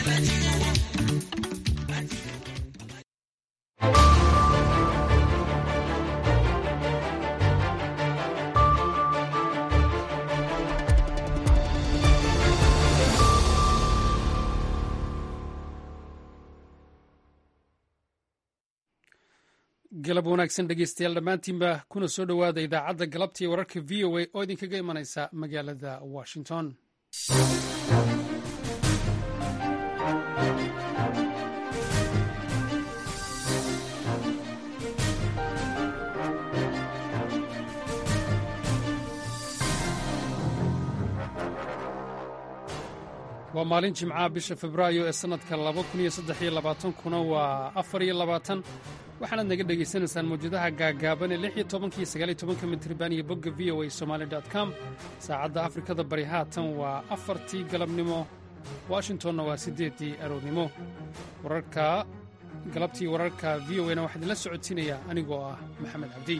galab wanaagsan dhegeystayaal dhammaantiinba kuna soo dhowaada idaacadda galabtii wararka v o a oo idinkaga imanaysa magaalada washington waa maalin jimcaha bisha febraayo ee sannadka kuna waa waxaanaad naga dhegaysanaysaan mawjadaha gaagaaban ee iyo tobankiyo sagaaliyo tobanka mitriban iyo bogga v o a somali com saacadda afrikada bari haatan waa afartii galabnimo washingtonna waa siddeeddii aroornimo wararka galabtii wararka v o a na waxaa idinla socodsiinaya anigoo ah maxamed cabdi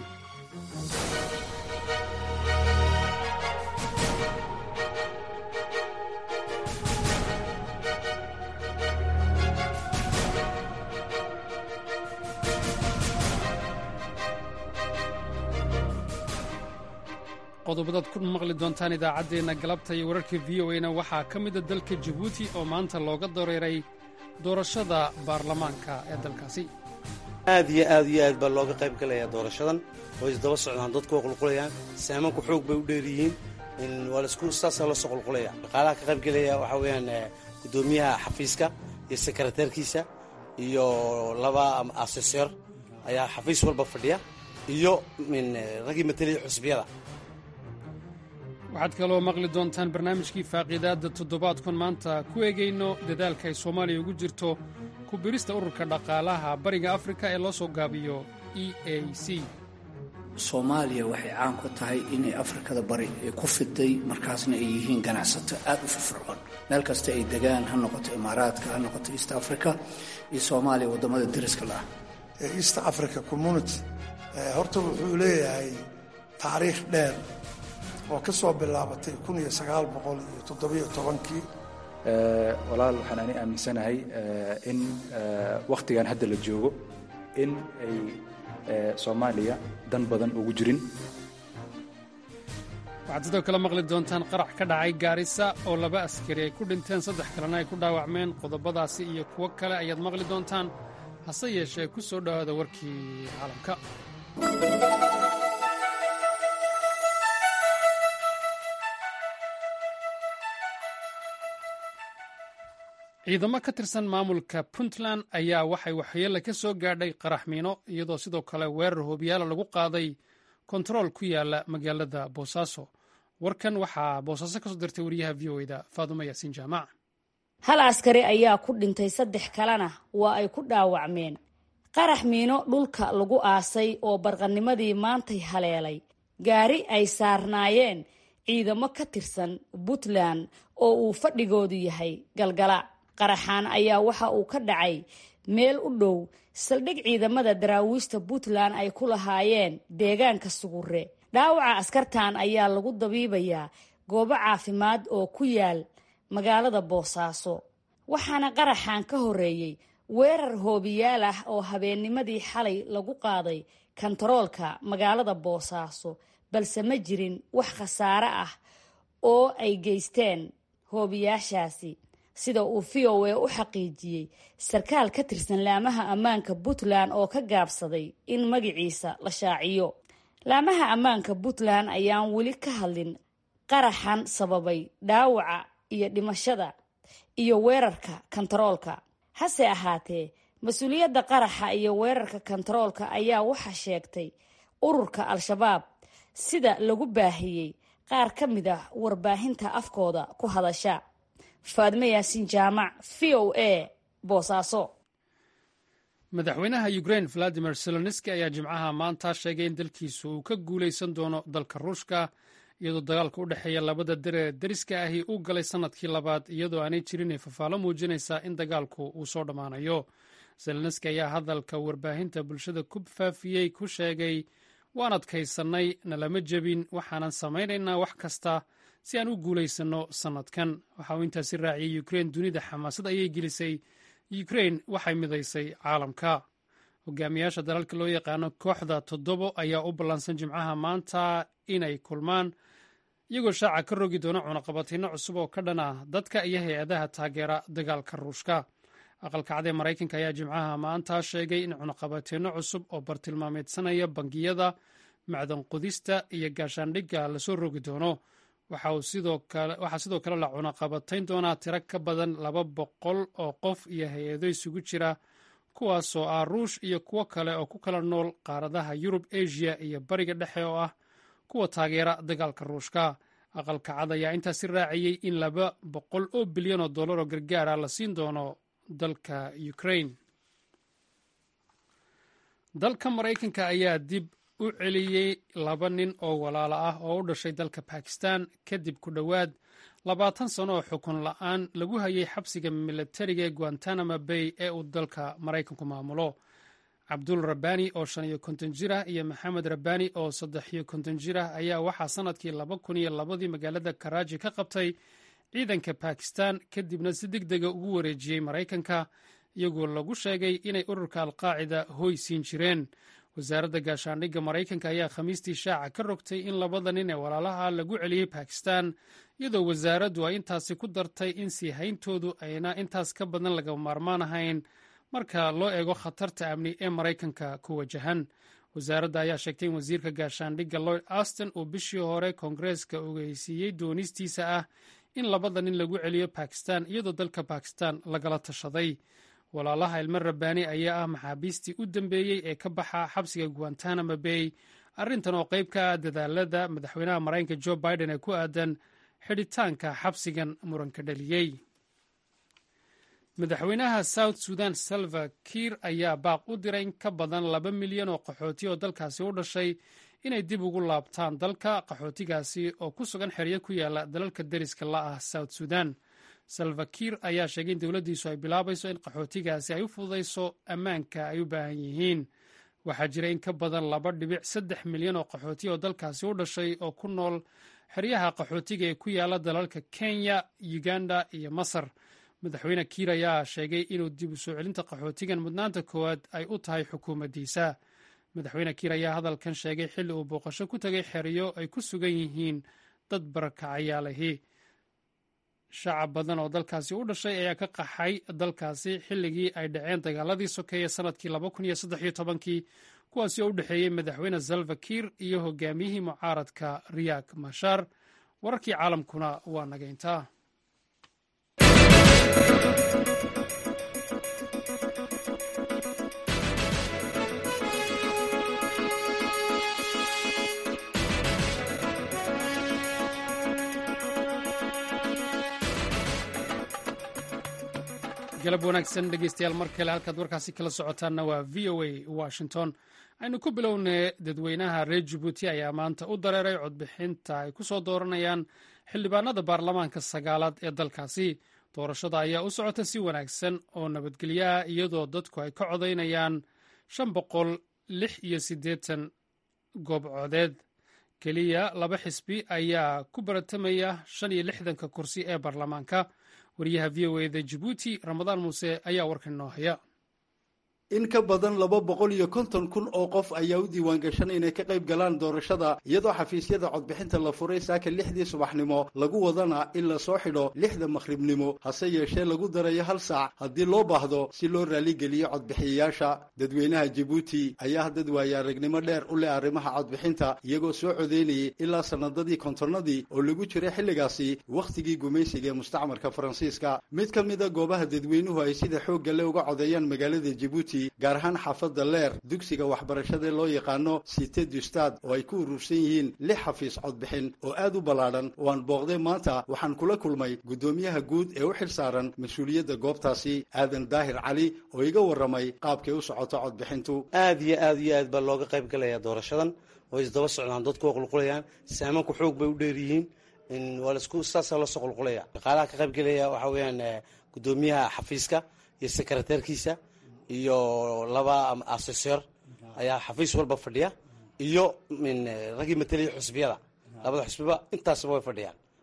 qodobadaad ku maqli doontaan idaacaddeenna galabta iyo wararka v o a-na waxaa ka mida dalka jabuuti oo maanta looga dareeray doorashada baarlamaanka ee dalkaasi aad iyo aad iyo aad baa looga qayb galayaa doorashadan oo isdaba socdaan dadku waa qulqulayaan saamanku xoog bay u dheeryihiin waa laisku saasaa loosoo qulqulaya dhaqaalaha ka qayb gelaya waxaa weeyaan guddoomiyaha xafiiska iyo sekreteerkiisa iyo laba aseseer ayaa xafiis walba fadhiya iyo raggii mataliyay xusbiyada waxaad kaloo maqli doontaan barnaamijkii faaqiidaadda toddobaadkun maanta ku eegayno dadaalka ay soomaaliya ugu jirto ku birista ururka dhaqaalaha bariga afrika ee loo soo gaabiyo e a c soomaaliya waxay caan ku tahay inay afrikada bari ku fiday markaasna ay yihiin ganacsato aad u firfircoon meel kasta ay degaan ha noqoto imaaraadka ha noqoto east africa iyo soomaaliya waddamada dariska la ah east africa community horta wuxuu leeyahay taariikh dheer oo ka soo bilaabatay kun iyo sagaal boqol iyo toddobiyo tobankii walaal waxaan ani aaminsanahay in wakhtigan hadda la joogo in ay soomaaliya dan badan ugu jirin waxaad sidoo kale maqli doontaan qarax ka dhacay gaarisa oo laba askari ay ku dhinteen saddex kalena ay ku dhaawacmeen qodobadaasi iyo kuwo kale ayaad maqli doontaan hase yeeshee ku soo dhowaada warkii caalamka ciidamo ka tirsan maamulka puntland ayaa waxay waxyeelle ka soo gaadhay qaraxmiino iyadoo sidoo kale weerar hoobiyaala lagu qaaday kontarool ku yaala magaalada boosaaso warkan waxaa boosaaso ka soo dirtay wariyaha v o eda faadumo yaasiin jaamac hal askari ayaa ku dhintay saddex kalena waa ay ku dhaawacmeen qarax miino dhulka lagu aasay oo barqanimadii maantay haleelay gaari ay saarnaayeen ciidamo ka tirsan puntland oo uu fadhigoodu yahay galgala qaraxaan ayaa waxa uu ka dhacay meel u dhow saldhig ciidamada daraawiishta puntland ay ku lahaayeen deegaanka sugure dhaawaca askartan ayaa lagu dabiibayaa goobo caafimaad oo ku yaal magaalada boosaaso waxaana qaraxan ka horreeyey weerar hoobiyaal ah oo habeennimadii xalay lagu qaaday kontaroolka magaalada boosaaso balse ma jirin wax khasaare ah oo ay geysteen hoobiyaashaasi sida uu v o a u xaqiijiyey sarkaal ka tirsan laamaha ammaanka puntland oo ka gaabsaday in magaciisa la shaaciyo laamaha ammaanka puntland ayaan weli ka hadlin qaraxan sababay dhaawaca iyo dhimashada iyo weerarka kontaroolka hase ahaatee mas-uuliyadda qaraxa iyo weerarka kontaroolka ayaa waxa sheegtay ururka al-shabaab sida lagu baahiyey qaar ka mid ah warbaahinta afkooda ku hadasha faadme yaasiin jaamac v o a boosaaso madaxweynaha ukrain valadimir seloniski ayaa jimcaha maanta sheegay in dalkiisu uu ka guulaysan doono dalka ruushka iyadoo dagaalka u dhexeeya labada dare deriska ahi uu galay sannadkii labaad iyadoo aanay jirin ay fafaalo muujinaysa in dagaalku uu soo dhammaanayo seloniski ayaa hadalka warbaahinta bulshada ku faafiyey ku sheegay waan adkaysannay nalama jebin waxaanan samaynaynaa wax kasta si aan u guulaysanno sannadkan waxa uu intaasi raaciyey ukrein dunida xamaasad ayay gelisay ukrein waxay midaysay caalamka hogaamiyaasha dalalka loo yaqaano kooxda toddobo ayaa u ballansan jimcaha maanta inay kulmaan iyagoo shaaca ka rogi doona cunaqabatayno cusub oo ka dhan ah dadka iyo hay-adaha taageera dagaalka ruushka aqalka cad ee maraykanka ayaa jimcaha maanta sheegay in cunaqabatayno cusub oo bartilmaameedsanaya bangiyada macdan qudista iyo gaashaandhigga lasoo rogi doono waxaa sidoo kale la cunaqabatayn doonaa tiro ka badan laba boqol oo qof iyo hay-ado isugu jira kuwaasoo ah ruush iyo kuwo kale oo ku kala nool qaaradaha yurub asia iyo bariga dhexe oo ah kuwa taageera dagaalka ruushka aqalka cad ayaa intaasi raaciyey in laba boqol oo bilyan oo dollar oo gargaara la siin doono dalka ukrain dalka maraykanka ayaa dib u celiyey laba nin oo walaalo ah oo u dhashay dalka bakistan kadib ku dhowaad labaatan sano oo xukun la-aan lagu hayay xabsiga milatariga ee guantanamo bay ee uu dalka maraykanku maamulo cabdul rabani oo shan iyo konton jir ah iyo maxamed rabani oo saddex iyo konton jir ah ayaa waxaa sannadkii laba kun iyo labadii magaalada karaaji ka qabtay ciidanka bakistan kadibna si deg dega ugu wareejiyey maraykanka iyagoo lagu sheegay inay ururka alqaacida hoy siin jireen wasaaradda gaashaandhigga maraykanka ayaa khamiistii shaaca ka rogtay in labada nin ee walaalaha lagu celiyey bakistan iyadoo wasaaraddu ay intaasi ku dartay in sii hayntoodu ayna intaas ka badan laga maarmaan ahayn marka loo eego khatarta amni ee maraykanka ku wajahan wasaaradda ayaa sheegtay in wasiirka gaashaandhigga lloyd aston uu bishii hore koongareeska ogeysiiyey doonistiisa ah in labada nin lagu celiyo bakistan iyadoo dalka bakistan lagala tashaday walaalaha ilmo rabbaani ayaa ah maxaabiistii u dambeeyey ee ka baxa xabsiga guantanamo bay arrintan oo qayb ka ah dadaalada madaxweynaha maraykanka jo biden ee ku aadan xidhitaanka xabsigan muranka dhaliyey madaxweynaha south sudan salva kiir ayaa baaq u diray in ka badan laba milyan oo qaxooti oo dalkaasi u dhashay inay dib ugu laabtaan dalka qaxootigaasi oo ku sugan xeryo ku yaala dalalka deriska la ah south sudan salva kiir ayaa sheegay in dowladdiisu ay bilaabayso in qaxootigaasi ay u fududayso ammaanka ay u baahan yihiin waxaa jira in ka badan laba dhibic saddex milyan oo qaxooti oo dalkaasi u dhashay oo ku nool xeryaha qaxootiga ee ku yaala dalalka kenya uganda iyo masar madaxweyne kiir ayaa sheegay inuu dib u soo celinta qaxootigan mudnaanta koowaad ay u tahay xukuumaddiisa madaxweyne kiir ayaa hadalkan sheegay xilli uu booqasho ku tegay xeryo ay ku sugan yihiin dad barakacayaalahi shacab badan oo dalkaasi u dhashay ayaa ka qaxay dalkaasi xilligii ay dhaceen dagaaladii sokeeye sannadkii laba kun iyo saddex iyo tobankii kuwaasi oo u dhexeeyey madaxweyne salva kiir iyo hogaamiyihii mucaaradka riyak mashar wararkii caalamkuna waa nagayntaa galab wanaagsan dhegeystayaal mar kale halkaad warkaasi kala socotaanna waa v o a washington aynu ku bilownay dadweynaha reer jabuuti ayaa maanta u dareeray codbixinta ay ku soo dooranayaan xildhibaanada baarlamaanka sagaalaad ee dalkaasi doorashada ayaa u socota si wanaagsan oo nabadgelyaha iyadoo dadku ay ka codaynayaan shan boqol lix iyo siddeetan goob codeed keliya laba xisbi ayaa ku baratamaya shan iyo lixdanka kursi ee baarlamaanka wariyaha v o eda jabuuti ramadaan muuse ayaa warkan inoo haya in ka badan laba boqol iyo konton kun oo qof ayaa u diiwaangashan inay ka qayb galaan doorashada iyadoo xafiisyada codbixinta la furay saaka lixdii subaxnimo lagu wadana in la soo xidho lixda makhribnimo hase yeeshee lagu darayo hal saac haddii loo baahdo si loo raaligeliyo codbixiyayaasha dadweynaha jabuuti ayaa dad waaya aragnimo dheer u leh arrimaha codbixinta iyagoo soo codeynayay ilaa sannadadii kontonnadii oo lagu jiray xilligaasi wakhtigii gumaysiga ee mustacmarka faransiiska mid ka mida goobaha dadweynuhu ay sida xoogga le uga codeeyaan magaalada jabuuti gaar ahaan xaafadda leer dugsiga waxbarashada loo yaqaano cite du stad oo ay ku urursan yihiin lix xafiis codbixin oo aad u ballaadhan oo aan booqday maanta waxaan kula kulmay guddoomiyaha guud ee u xil saaran mas-uuliyadda goobtaasi aadan daahir cali oo iga warramay qaabkay u socoto codbixintu aad iyo aad iyo aad baa looga qayb galaya doorashadan oo isdaba socdaan dadku waa qulqulayaan saamanku xoog bay u dheer yihiin waa laisku saasaa loosoo qulqulaya shaqaalaha ka qayb gelaya waxaa weeyaan guddoomiyaha xafiiska iyo sekreteerkiisa iyo laba aseseer ayaa xafiis walba fadhiya iyo raggii mateliya xusbiyada labada xusbiba intaasba way fadhiyaan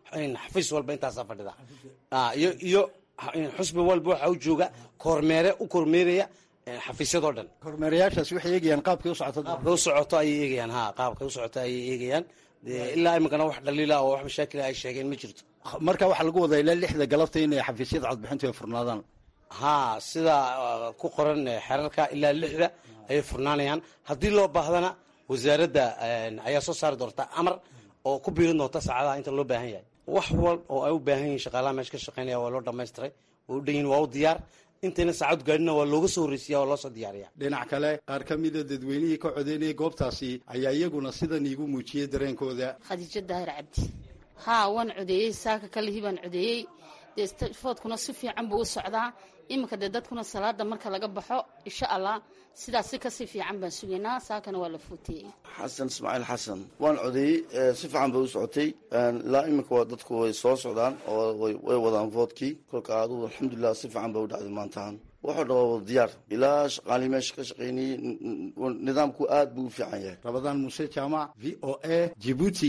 xafiis walba intaasaa fadhida iyo iyo xusbi walba waxa u jooga kormeere u kormeeraya xafiisyadoo dhan kormeerayaashaas waxay eegayaan qaabkay u socoto qaabkay u socoto ayay eegayaan ha qaabkay u socoto ayay eegayaan ilaa iminkana wax dhaliila oo wax mashaakila ay sheegeen ma jirto marka waxaa lagu wadaa ilaa lixda galabta inay xafiisyada codbixintu ay furnaadaan ha sida ku qoran xerarka ilaa lixda ayay furnaanayaan haddii loo baahdana wasaaradda ayaa soo saari doonta amar oo ku biirin doonta saacadaha inta loo baahan yahay wax wal oo ay u baahan yihin shaqaalaha meesha ka shaqeynaya waa loo dhamaystiray way u dhan yihin waa u diyaar intayna saacad gaadhina waa looga soo horreysiya waa loo soo diyaariya dhinac kale qaar ka mida dadweynihii ka codeynayay goobtaasi ayaa iyaguna sidan iigu muujiyey dareenkooda khadiijo daahir cabdi haa waan codeeyey saaka kalihii baan codeeyey dee foodkuna si fiican buu u socdaa iminka dee dadkuna salaada marka laga baxo insha allah sidaas si kasii fiican baan sugaynaa saakana waa la fuutiyey xasan ismaaciil xasan waan codeeyey si fiican bay u socotay ilaa iminka waa dadku way soo socdaan oo way wadaan voodkii kolka adugu alxamdulilah si fiican bay u dhacday maantahan wuxuu dha waa diyaar ilaa shaqaalii meesha ka shaqaynayey nidaamku aad buu u fiican yahay rabadaan muuse jaamac v o a jibuuti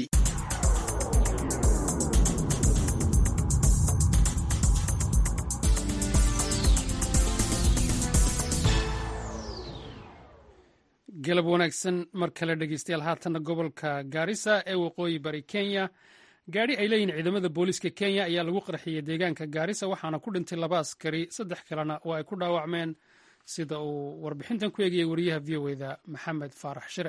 galab wanaagsan mar kale dhegeystayaal haatanna gobolka gaarisa ee waqooyi bari kenya gaadhi ay leeyihin ciidamada booliiska kenya ayaa lagu qarxiyey deegaanka gaarisa waxaana ku dhintay laba askari saddex kalena oo ay ku dhaawacmeen sida uu warbixintan ku eegayay wariyaha v o eda maxamed faarax shire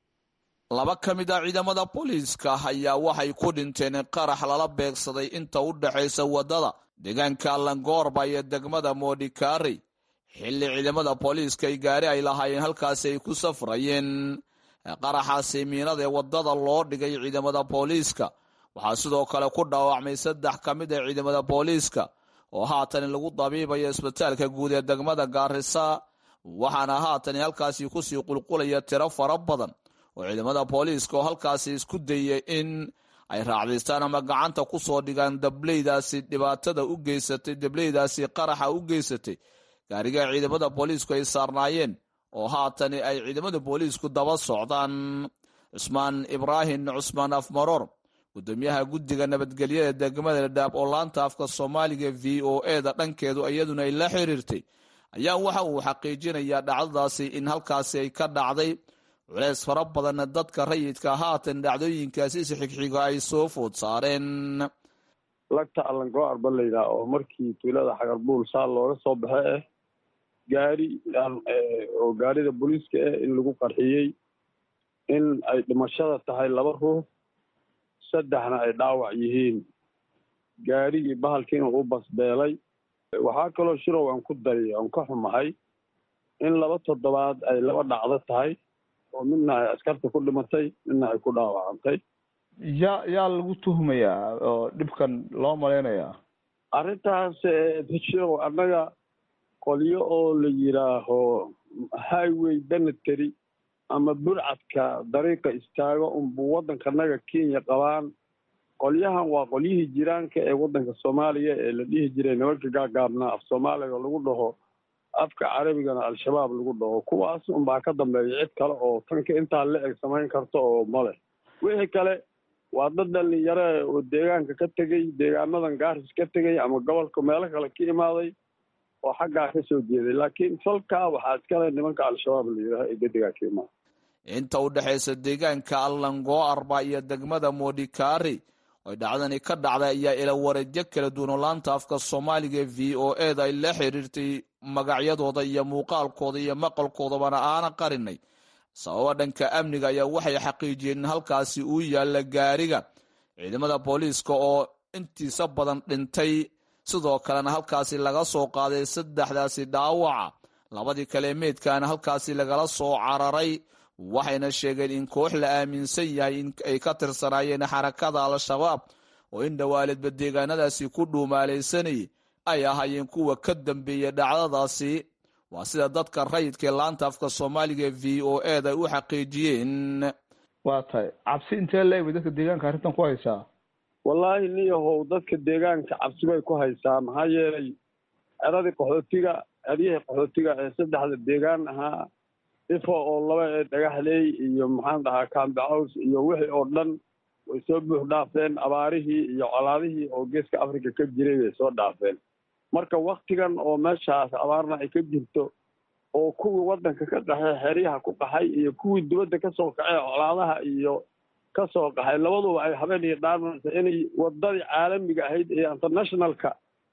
laba ka mid a ciidamada booliiska ayaa waxay ku dhinteen qarax lala beegsaday inta u dhexaysa waddada deegaanka langoorba iyo degmada modikari xilli ciidamada booliiska ay gaari ay lahaayeen halkaasi ay ku safrayeen qaraxaasi miinada ee waddada loo dhigay ciidamada booliiska waxaa sidoo kale ku dhaawacmay saddex ka mid a ciidamada booliiska oo haatan lagu dabiibayo isbitaalka guud ee degmada gaarisa waxaana haatan halkaasi kusii qulqulaya tiro fara badan oo ciidamada booliiska oo halkaasi isku dayay in ay raacdaystaan ama gacanta ku soo dhigaan dableydaasi dhibaatada u geysatay dableydaasi qaraxa u geysatay gaariga ciidamada booliisku ay saarnaayeen oo haatani ay ciidamada booliisku daba socdaan cusmaan ibraahim cusmaan afmaroor gudoomiyaha guddiga nabadgelyada degmada ladhaab oo laanta afka soomaaliga v o eda dhankeedu iyaduna ay la xiriirtay ayaa waxa uu xaqiijinayaa dhacdadaasi in halkaasi ay ka dhacday culeys fara badanna dadka rayidka haatan dhacdooyinkaasi si xigxiga ay soo food saareen lagta allangoar ba layidhaha oo markii tuulada xagarbuul saa looga soo baxe ah gaari oo gaarida booliiska ah in lagu qarxiyey in ay dhimashada tahay laba ruux saddexna ay dhaawac yihiin gaarigii bahalkiina u basbeelay waxaa kaloo shirow aan ku dari aan ka xumahay in laba toddobaad ay laba dhacdo tahay oo midna ay askarta ku dhimatay midna ay ku dhaawacantay yaa yaa lagu tuhmayaa oo dhibkan loo malaynayaa arrintaas shirow annaga qolyo oo la yidhaaho highway benetary ama burcadka dariiqa istaago unbuu waddankanaga kenya qabaan qolyahan waa qolyihii jiraanka ee waddanka soomaaliya ee la dhihi jiray nimanka gaagaabnaa af soomaaliga lagu dhaho afka carabigana al-shabaab lagu dhaho kuwaas unbaa ka dambeeya cid kale oo tanka intaa la eg samayn karta oo male wixii kale waa dad dhalinyaro oo deegaanka ka tegey deegaanadan gaaris ka tegey ama gobolka meelo kale ka imaaday oo xaggaa ka soo jeeday laakiin falkaa waxaa iskale nimanka al-shabaab la yidhaha ee gedigaa ka imaada inta u dhexaysa deegaanka allango arba iyo degmada modikari oy dhacdani ka dhacday ayaa ila wareedyo kala duwan oo laanta afka soomaaliga v o eda ay la xiriirtay magacyadooda iyo muuqaalkooda iyo maqalkoodabana aana qarinay sababa dhanka amniga ayaa waxay xaqiijiyeen in halkaasi uu yaalla gaariga ciidamada booliiska oo intiisa badan dhintay sidoo kalena halkaasi laga soo qaaday saddexdaasi dhaawaca labadii kale meydkaana halkaasi lagala soo cararay waxayna sheegeen in koox la aaminsan yahay in ay ka tirsanaayeen xarakada al-shabaab oo in dhowaaledba deegaanadaasi ku dhuumaalaysanayay ay ahaayeen kuwa ka dambeeya dhacdadaasi waa sida dadka rayidkaee laanta afka soomaaliga v o eda ay u xaqiijiyeen waa tahay cabsi intee la eg bay dadka deegaanka arrintan ku haysaa wallaahi niyahow dadka deegaanka cabsi bay ku haysaa maxaa yeelay eradii qaxootiga eryihii qaxootiga ee saddexda deegaan ahaa ifo oo laba ee dhagaxley iyo maxaan dhahaa cambe house iyo wixii oo dhan way soo buux dhaafeen abaarihii iyo colaadihii oo geeska africa ka jiray bay soo dhaafeen marka waktigan oo meeshaas abaarna ay ka jirto oo kuwii waddanka ka qaxay xeryaha ku qaxay iyo kuwii dibadda kasoo kacay colaadaha iyo kasoo qaxay labaduba ay habeen iyo dhaarmaysa inay wadadii caalamiga ahayd ee internationalka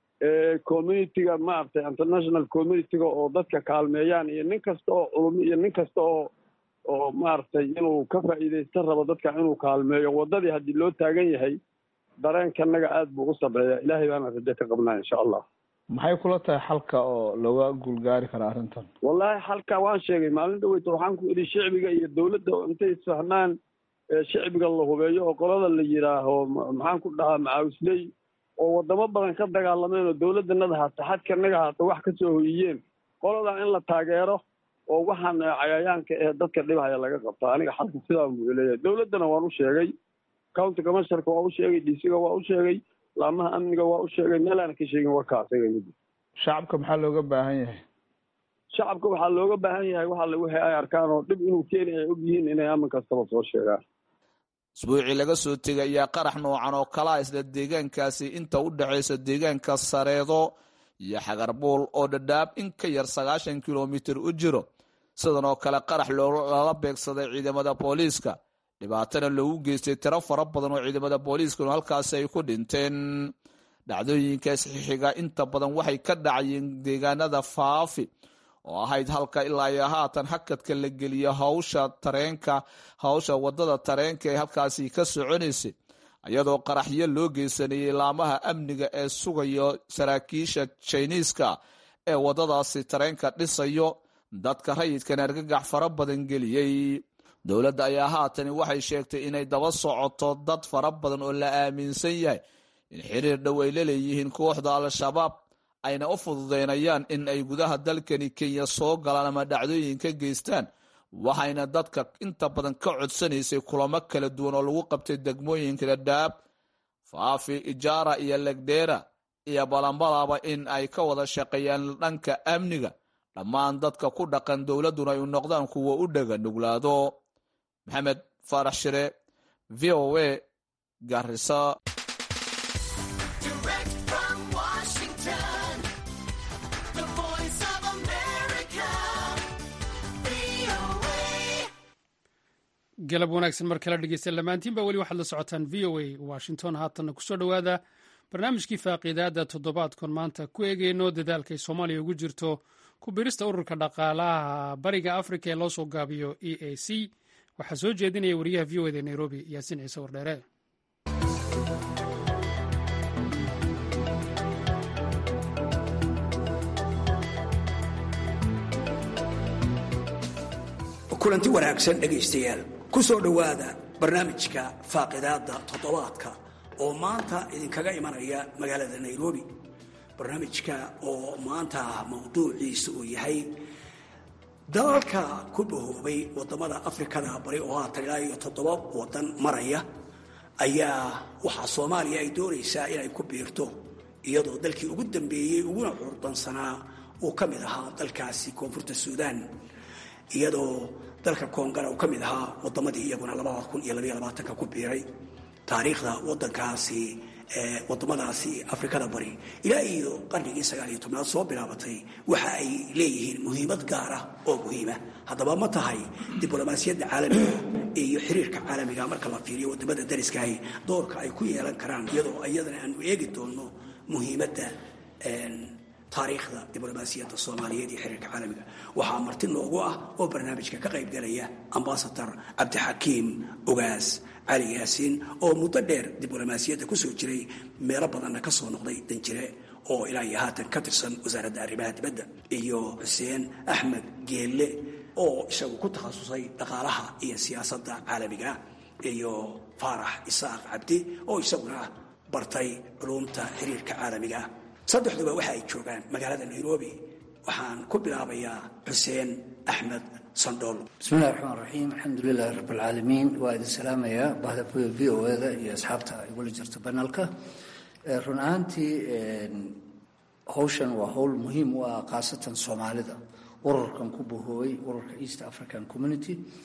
ee communityga maaragtay international communityga oo dadka kaalmeeyaan iyo nin kasta oo culumi iyo nin kasta oo oo maaragtay inuu ka faa'iidaysta rabo dadka inuu kaalmeeyo waddadii haddii loo taagan yahay dareenkanaga aad buu u sarreeya ilaahay baana rajo ka qabnaa insha allah maxay kula tahay xalka oo looga guulgaari karaa arrintan wallaahi xalka waan sheegay maalin dhaweyta waxaan ku idhi shicbiga iyo dowladda intay isfahnaan shicbiga la hubeeyo oo qolada la yidhaaho maxaan ku dhahaa macaawisley oo wadamo badan ka dagaalameen oo dowladdanada haata xadkanaga haata wax kasoo hoyiyeen qoladaa in la taageero oo waxaan cayayaanka ee dadka dhibhaya laga qabto aniga xalka sidaan buu leeyahay dowladdana waan u sheegay county commissionerka waa u sheegay dcga waa u sheegay laamaha amniga waa u sheegay meelaana ka sheegin warkaasiga midi shacabka maxaa looga baahan yahay shacabka waxaa looga baahan yahay waxa wixii ay arkaan oo dhib inuu keeni ay og yihiin inay amin kastaba soo sheegaan isbuucii laga soo tegay ayaa qarax noocan oo kalaa isla deegaankaasi inta u dhexaysa deegaanka sareedo iyo xagarbuul oo dhadhaab in ka yar sagaashan kilomitir u jiro sidan oo kale qarax lala beegsaday ciidamada booliiska dhibaatana loogu geystay tiro fara badan oo ciidamada booliiskanu halkaasi ay ku dhinteen dhacdooyinkaas xixiga inta badan waxay ka dhacayeen deegaanada faafi oo ahayd halka ilaa iyo haatan hakadka la geliyo hawsha tareenka hawsha wadada tareenka ee halkaasi ka soconaysay iyadoo qaraxyo loo geysanayay laamaha amniga ee sugayo saraakiisha jiniiska ee wadadaasi tareenka dhisayo dadka rayidkan argagax fara badan geliyey dowladda ayaa haatani waxay sheegtay inay daba socoto dad fara badan oo la aaminsan yahay in xiriir dhow ay la leeyihiin kooxda al-shabaab ayna u fududeynayaan in ay gudaha dalkani kenya soo galaan ama dhacdooyin ka geystaan waxayna dadka inta badan ka codsanaysay kulamo kala duwan oo lagu qabtay degmooyinka dhadhaab faafi ijaara iyo legdheera iyo balambalaba in ay ka wada shaqeeyaan dhanka amniga dhammaan dadka ku dhaqan dowladduna ay noqdaan kuwa u dhega nuglaado maxamed faarax shire v o a garisa galab wanaagsan mar kala dhegeysta lamaantiinba weli waxaad la socotaan v o a washington haatanna kusoo dhowaada barnaamijkii faaqiidaada toddobaadkon maanta ku eegeyno dadaalkay soomaaliya ugu jirto ku birista ururka dhaqaalaha bariga afrika ee loo soo gaabiyo e a c waxaa soo jeedinaya wariyaha v o eda nairobi yaasiin ciise wardheere kulanti wanaagsan dhegaystayaal ku soo dhowaada barnaamijka faaqidaadda toddobaadka oo maanta idinkaga imanaya magaalada nairobi barnaamijka oo maanta mawduuciisa uu yahay dalalka ku bahoobay wadamada afrikada bari oo haatan ilaa iyo toddoba wadan maraya ayaa waxaa soomaaliya ay doonaysaa inay ku biirto iyadoo dalkii ugu dambeeyey uguna curdansanaa uu ka mid ahaa dalkaasi koonfurta suudaan iyadoo dalka koongara uu ka mid ahaa wadamadii iyaguna labada kun iyo labaiyo labaatanka ku biiray taariikhda wadankaasi wadamadaasi afrikada bari ilaa iyo qarnigii sagaal iyo tobnaad soo bilaabatay waxa ay leeyihiin muhiimad gaar ah oo muhiima haddaba ma tahay diblomaasiyadda caalamiga iyo xiriirka caalamiga marka la fiiriyo wadamada dariskahi doorka ay ku yeelan karaan iyadoo iyadana aanu eegi doonno muhiimadda taariikhda diblomaasiyadda soomaaliyeed iyo xiriirka caalamiga waxaa marti noogu ah oo barnaamijka ka qaybgalaya ambasador cabdixakiim ogaas cali yaasiin oo muddo dheer diblomaasiyadda kusoo jiray meelo badanna ka soo noqday danjire oo ilaa iyo haatan ka tirsan wasaaradda arrimaha dibadda iyo xuseen axmed geelle oo isagu ku takhasusay dhaqaalaha iyo siyaasadda caalamiga iyo faarax isaaq cabdi oo isaguna bartay culumta xiriirka caalamiga saddexduba waxa ay joogaan magaalada nairobi waxaan ku bilaabayaa xuseen axmed sandhool bismillahi raxmaan raxiim alxamdu lilahi rabb alcaalamiin waa idin salaamayaa bahda v o eda iyo asxaabta igula jirta banalka run ahaantii howshan waa howl muhiim u ah khaasatan soomaalida ururkan ku bahoobay ururka east african community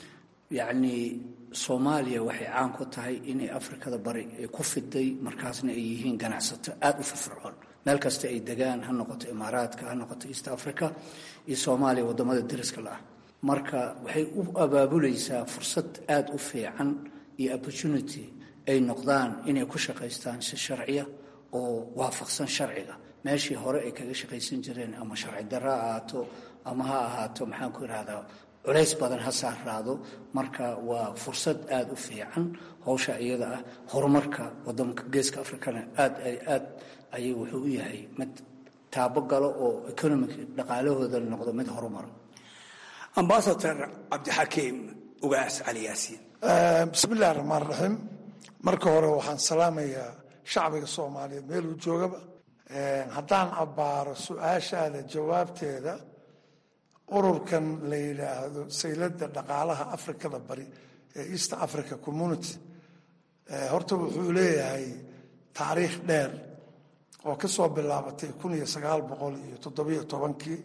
yacnii soomaaliya waxay caan ku tahay inay afrikada bari ay ku fiday markaasna ay yihiin ganacsato aada u firfircoon meel kasta ay degaan ha noqoto imaaraadka ha noqoto east africa iyo soomaaliya waddamada dariska la ah marka waxay u abaabulaysaa fursad aada u fiican iyo opportunity ay noqdaan inay ku shaqaystaan si sharciya oo waafaqsan sharciga meeshii hore ay kaga shaqaysan jireen ama sharci darro ha ahaato ama ha ahaato maxaan ku ihahdaa culays badan ha saaraado marka waa fursad aada u fiican howsha iyada ah horumarka wadanka geeska africana aad aad ayay wuxuu u yahay mid taabo galo oo economic dhaqaalahooda noqdo mid horumara ambasador cabdixakiim ugaas cali yaasiin bismi illahi raxmaan raxiim marka hore waxaan salaamayaa shacbiga soomaaliyeed meeluu joogaba haddaan abbaaro su-aashaada jawaabteeda ururkan la yidhaahdo sayladda dhaqaalaha afrikada bari ee east africa community horta wuxuu leeyahay taariikh dheer oo ka soo bilaabatay kun iyo sagaal boqol iyo toddobiyo tobankii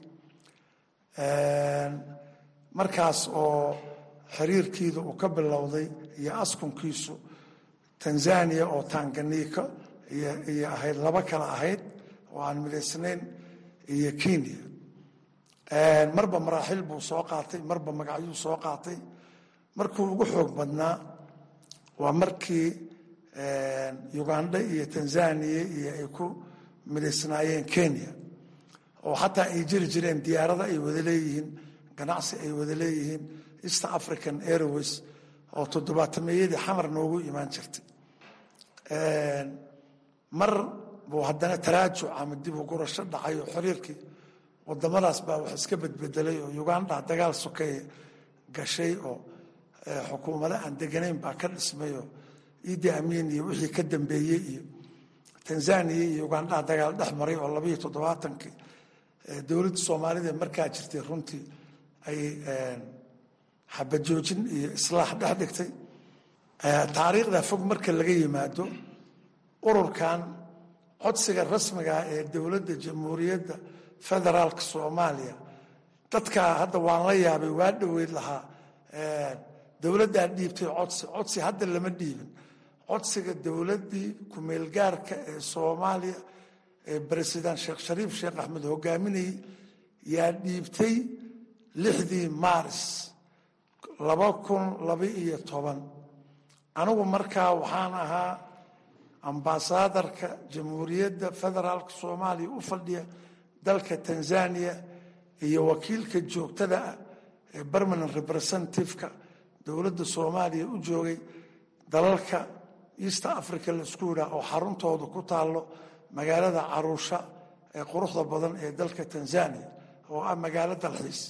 markaas oo xiriirkiida uu ka bilowday iyo askunkiisu tanzania oo tanganiika iyo ahayd laba kale ahayd oo aan midaysnayn iyo kenya marba maraaxil buu soo qaatay marba magacyuu soo qaatay markuu ugu xoog badnaa waa markii uganda iyo tanzania iyo ay ku midaysnaayeen kenya oo xataa ay jiri jireen diyaarada ay wada leeyihiin ganacsi ay wada leeyihiin east african airways oo toddobaatameyadii xamar noogu imaan jirtay mar buu haddana taraajuc ama dib u gurasho dhacay oo xiriirkii wadamadaas baa wax iska bedbedelay oo uganda dagaal sokeeye gashay oo xukuumado aan deganayn baa ka dhismay oo idi amiin iyo wixii ka dambeeyey iyo tanzania iyo uganda dagaal dhex maray oo labayo toddobaatankii dowladda soomaalida markaa jirtay runtii ay xabajoojin iyo islaax dhex dhigtay taariikhda fog marka laga yimaado ururkan codsiga rasmigaa ee dowladda jamhuuriyadda federaalka soomaaliya dadkaa hadda waan la yaabay waa dhoweyd lahaa dowladdaa dhiibtay codsi codsi hadda lama dhiibin codsiga dowladdii kumeelgaarka ee soomaaliya ee baresident sheekh shariif sheekh axmed hogaaminayay yaa dhiibtay lixdii maaris laba kun laba iyo toban anigu markaa waxaan ahaa ambaasadarka jamhuuriyadda federaalka soomaaliya u fadhiya dalka tanzania iyo wakiilka joogtada ah ee permanent representativeka dowladda soomaaliya u joogay dalalka east africa laisku yidhaah oo xaruntooda ku taallo magaalada caruusha ee quruxda badan ee dalka tanzania oo ah magaalo dalxiis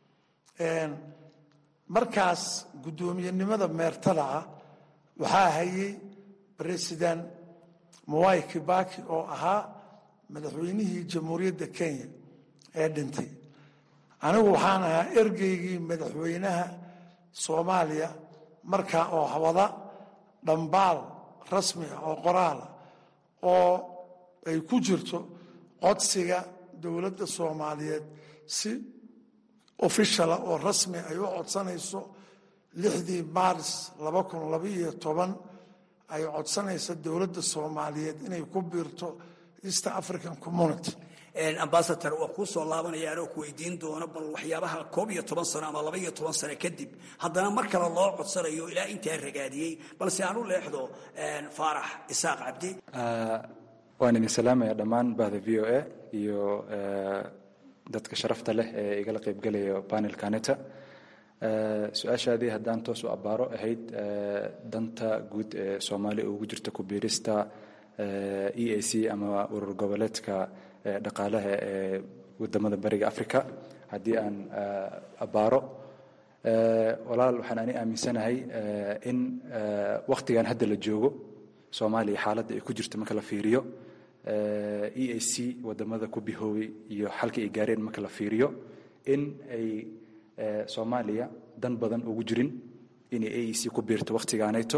markaas guddoomiyenimada meertada ah waxaa hayay president mwai kibaki oo ahaa madaxweynihii jamhuuriyadda kenya ee dhintay anigu waxaan ahaa ergeygii madaxweynaha soomaaliya markaa oo wada dhambaal rasmi ah oo qoraala oo ay ku jirto codsiga dowladda soomaaliyeed si ofishala oo rasmi ay u codsanayso lixdii maaris laba kun labaiyo toban ay codsanayso dowladda soomaaliyeed inay ku biirto east african community ambasador waa kuu soo laabanaya anoo ku weydiin doono bal waxyaabaha koob iyo toban sano ama laba iyo toban sano kadib haddana mar kale loo codsanayo ilaa intaa ragaadiyey balse aan u leexdo faarax isaaq cabdi waan idin salaamaya dhammaan bahda v o a iyo dadka sharafta leh ee igala qaybgelaya panelkaneta su-aashaadii haddaan toos u abbaaro ahayd danta guud ee soomaaliya ugu jirta ku biirista e a c ama urur goboleedka dhaqaalaha ee wadamada bariga africa haddii aan abbaaro walaal waxaan ani aaminsanahay in wakhtigan hadda la joogo soomaaliya xaaladda ay ku jirto marka la fiiriyo e a c wadamada ku bihoobay iyo xalka ay gaareen marka la fiiriyo in ay soomaaliya dan badan ugu jirin inay a e c ku biirto wakhtigaanayto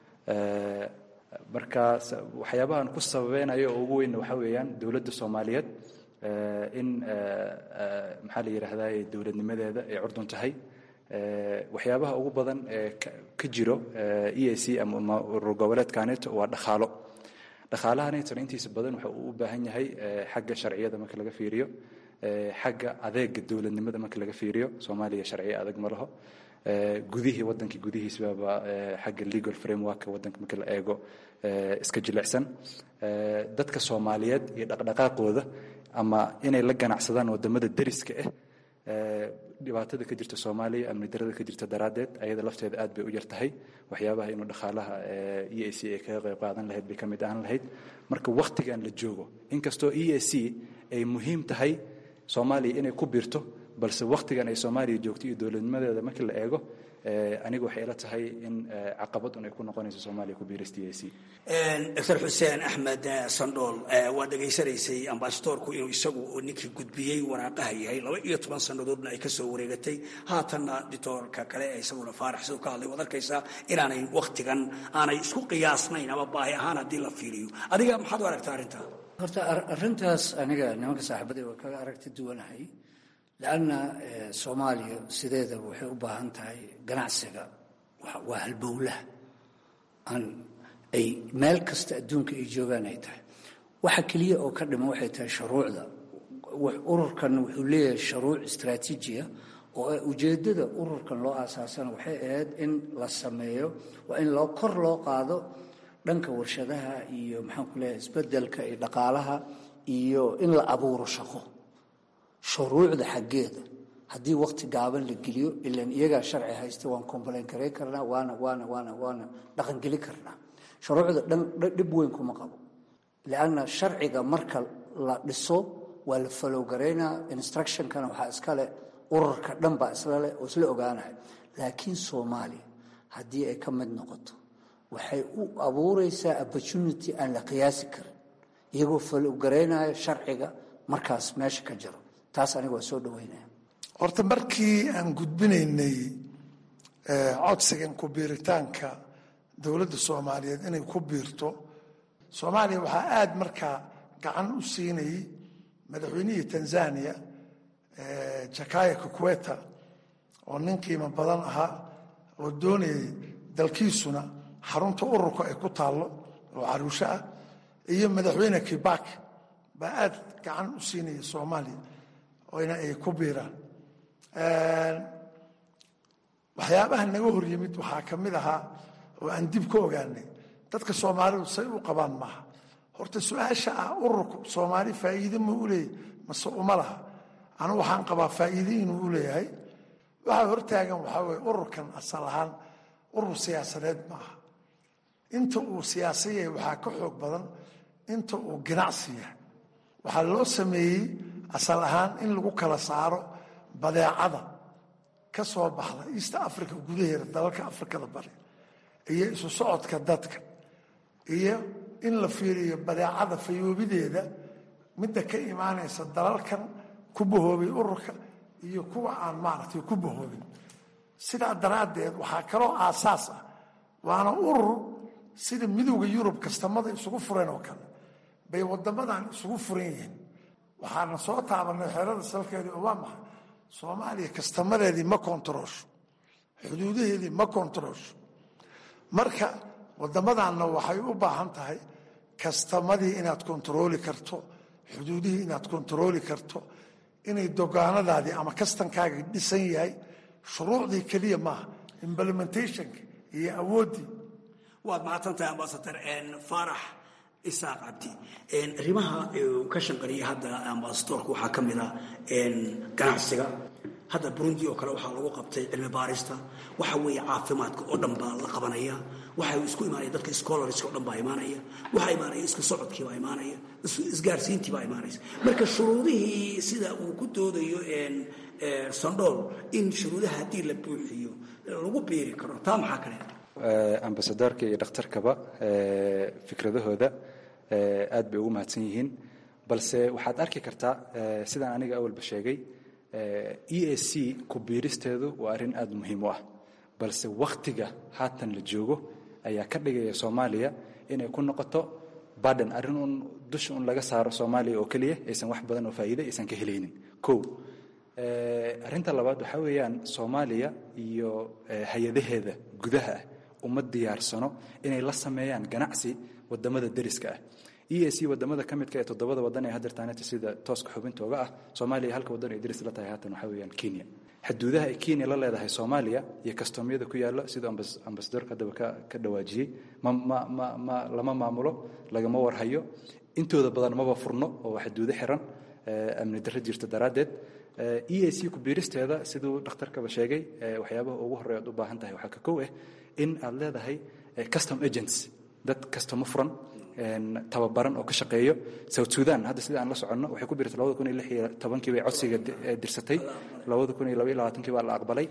marka waxyaabahan ku sababeynayo oo ugu weynna waxaa weeyaan dowladda soomaaliyeed in maxaa la yidhaahdaa dowladnimadeeda ay curdun tahay waxyaabaha ugu badan ee ka jiro e a c ama urur goboleedka neto waa dhaqaalo dhaqaalaha netona intiisa badan waxa uu u baahan yahay xagga sharciyada marka laga fiiriyo xagga adeega dowladnimada marka laga fiiriyo soomaaliya sharciyo adag ma laho gudihii wadankii gudihiisbaba xagga legal framework wadanka marka la eego iska jilicsan dadka soomaaliyeed iyo dhaqdhaqaaqooda ama inay la ganacsadaan wadamada deriska ah dhibaatada ka jirta soomaaliya amni darada ka jirta daraaddeed ayada lafteeda aad bay u yar tahay waxyaabaha inuu dhaqaalaha e a c ay kaga qayb qaadan lahayd bay ka mid ahaan lahayd marka wakhtigan la joogo inkastoo e a c ay muhiim tahay soomaaliya inay ku biirto balse wakhtigan ay soomaaliya joogto iyo dowladnimadeeda markii la eego aniga waxay ila tahay in caqabad un ay ku noqonayso soomaaliya ku biirista e a c doctor xuseen axmed sandhool waa dhegaysanaysay ambasadorku inuu isagu ninkii gudbiyey waraaqaha yahay laba iyo toban sannadoodna ay kasoo wareegatay haatanna dictoorka kale ee isaguna faarax siduu ka hadlay waad arkaysaa inaanay wakhtigan aanay isku qiyaasnayn ama baahi ahaan haddii la fiiriyo adiga maxaad u aragtaa arrintaa horta arrintaas aniga nimanka saaxiibaday waa kaga aragti duwanahay lanna soomaaliya sideedaba waxay u baahan tahay ganacsiga waa halbowlaha aan ay meel kasta adduunka ay joogaan ay tahay waxa keliya oo ka dhiman waxay tahay shuruucda ururkan wuxuu leeyahay shuruuc istraatiijiya oo ujeeddada ururkan loo aasaasana waxay ahayd in la sameeyo waa in loo kor loo qaado dhanka warshadaha iyo maxaan ku leeyahay isbeddelka iyo dhaqaalaha iyo in la abuuro shaqo shuruucda xaggeeda haddii wakti gaaban la geliyo ilan iyagaa sharci haysta waan complain garayn karnaa waana waana waana waana dhaqangeli karnaa shuruucda dhan dhib weyn kuma qabo lianna sharciga marka la dhiso waa la falow garaynaa instructionkana waxaa iskale ururka dhan baa isla leh oo isla ogaanaya laakiin soomaaliya haddii ay ka mid noqoto waxay u abuuraysaa opportunity aan la qiyaasi karin iyagoo falow garaynaya sharciga markaas meesha ka jiro taas aniga waa soo dhaweynaya horta markii aan gudbinaynay codsigan ku biiritaanka dowladda soomaaliyeed inay ku biirto soomaaliya waxaa aada markaa gacan u siinayay madaxweynihii tanzania jakaya kukweta oo nin qiimo badan ahaa oo doonayay dalkiisuna xarunta ururka ay ku taallo oo caruusho ah iyo madaxweyne kibak baa aada gacan u siinaya soomaaliya oyna ay ku biiraan waxyaabaha naga hor yimid waxaa ka mid ahaa oo aan dib ka ogaanay dadka soomaalidu say u qabaan maaha horta su-aasha ah ururku soomaali faa'iide ma u leeyahy mase uma laha anu waxaan qabaa faa'iide inuu u leeyahay waxaa hortaagan waxaa weye ururkan asal ahaan urur siyaasadeed ma aha inta uu siyaasa yahay waxaa ka xoog badan inta uu ganacsi yahay waxaa loo sameeyey asal ahaan in lagu kala saaro badeecada ka soo baxda east africa gudaheeda dalalka afrikada bari iyo isu socodka dadka iyo in la fiiriyo badeecada fayoobideeda midda ka imaanaysa dalalkan ku bahoobay ururka iyo kuwa aan maaragtay ku bahoobin sidaa daraaddeed waxaa kaloo aasaas ah waana urur sida midowda yurub kastamada isugu fureen oo kale bay wadamadan isugu furan yihiin waxaana soo taabanay xeerada salkeedii oo waa maxay soomaaliya kastamadeedii ma kontaroosho xuduudaheedii ma kontaroosho marka wadamadanna waxay u baahan tahay kastamadii inaad kontarooli karto xuduudihii inaad kontarooli karto inay dogaanadaadii ama kastankaagii dhisan yahay shuruucdii keliya maaha implementationka iyo awooddii waad mahadsantahay ambasadar faarax isaaq cabdi arrimaha ka shanqariyay hadda ambasadorka waxaa ka mid a ganacsiga hadda burundi oo kale waxaa lagu qabtay cilmi baarista waxa weeye caafimaadka oo dhan baa la qabanaya waxa isku imaanaya dadka scholarska oo dhan baa imaanaya waxaa imaanaya isku socodkii baa imaanaya isgaarsiintii baa imaanaysa marka shuruudihii sida uu ku doodayo sandhool in shuruudaha haddii la buuxiyo lagu biiri karo taa maxaa kale ambasadorka iyo dhakhtarkaba fikradahooda aad bay ugu mahadsan yihiin balse waxaad arki kartaa sidaan aniga awalba sheegay e a c ku biiristeedu waa arrin aada muhiim u ah balse wakhtiga haatan la joogo ayaa ka dhigaya soomaaliya inay ku noqoto baden arrin un dusha un laga saaro soomaaliya oo keliya aysan wax badan oo faa'iide aysan ka helaynin kow arrinta labaad waxaa weeyaan soomaaliya iyo hay-adaheeda gudaha ah uma diyaarsano inay la sameeyaan ganacsi wadamada deriska ah e a c wadamada ka midka ee toddobada wadan ee hadeertaaneta sida tooska xubintooga ah soomaaliya halka wadan ay deris la tahay haatan waxaa weeyaan kenya xuduudaha ay kenya la leedahay soomaaliya iyo kastomyada ku yaalla siduu ambasadorka haddaba ka dhawaajiyey ma ma ma ma lama maamulo lagama warhayo intooda badan maba furno oo xuduudo xiran amni darro jirta daraaddeed e a c kubiiristeeda siduu dhakhtarkaba sheegay waxyaabaha ugu horreya ad u baahan tahay waxaa ka kow ah in aad leedahay custom agents dad kastomo furan tababaran oo ka shaqeeyo south sudan hadda sida aan la soconno waxay ku biirtay labada kun iyo lix iyo tobankii bay codsiga dirsatay labada kun iyo laba iyo labaatankii baa la aqbalay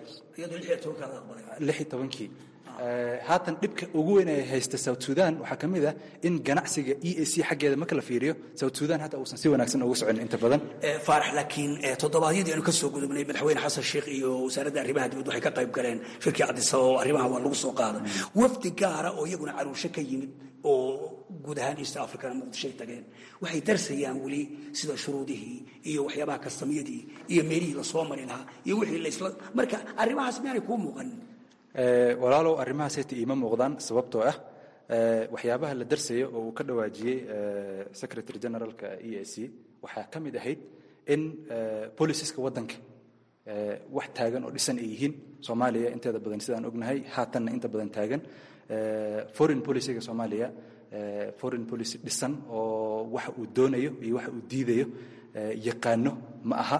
lix iyo tobankii haatan dhibka ugu weyn ee haysta south sudan waxaa ka mid ah in ganacsiga e a c xaggeeda marka la fiiriyo south sudan hata uusan si wanaagsan ugu socon inta badan faarax laakiin toddobaadyadii aanu ka soo gudubnay madaxweyne xasan sheikh iyo wasaaradda arrimaha dibadda waxay ka qayb galeen shirkii cadisaba oo arrimaha waa lagu soo qaaday wafdi gaara oo iyaguna caruusho ka yimid oo guud ahaan east africana muqdishoay tageen waxay darsayaan weli sida shuruudihii iyo waxyaabaha kastamyadii iyo meelihii lasoo mari lahaa iyo wixii laysla marka arrimahaas miyaanay kuu muuqanin walaalow arrimahaas heta iima muuqdaan sababtoo ah waxyaabaha la darsayo oo uu ka dhawaajiyey secretary generalka e a c waxaa ka mid ahayd in boliciska waddanka wax taagan oo dhisan ay yihiin soomaaliya inteeda badan sidaan ognahay haatanna inta badan taagan foreign policyga soomaaliya foreign policy dhisan oo waxa uu doonayo iyo waxa uu diidayo yaqaano ma aha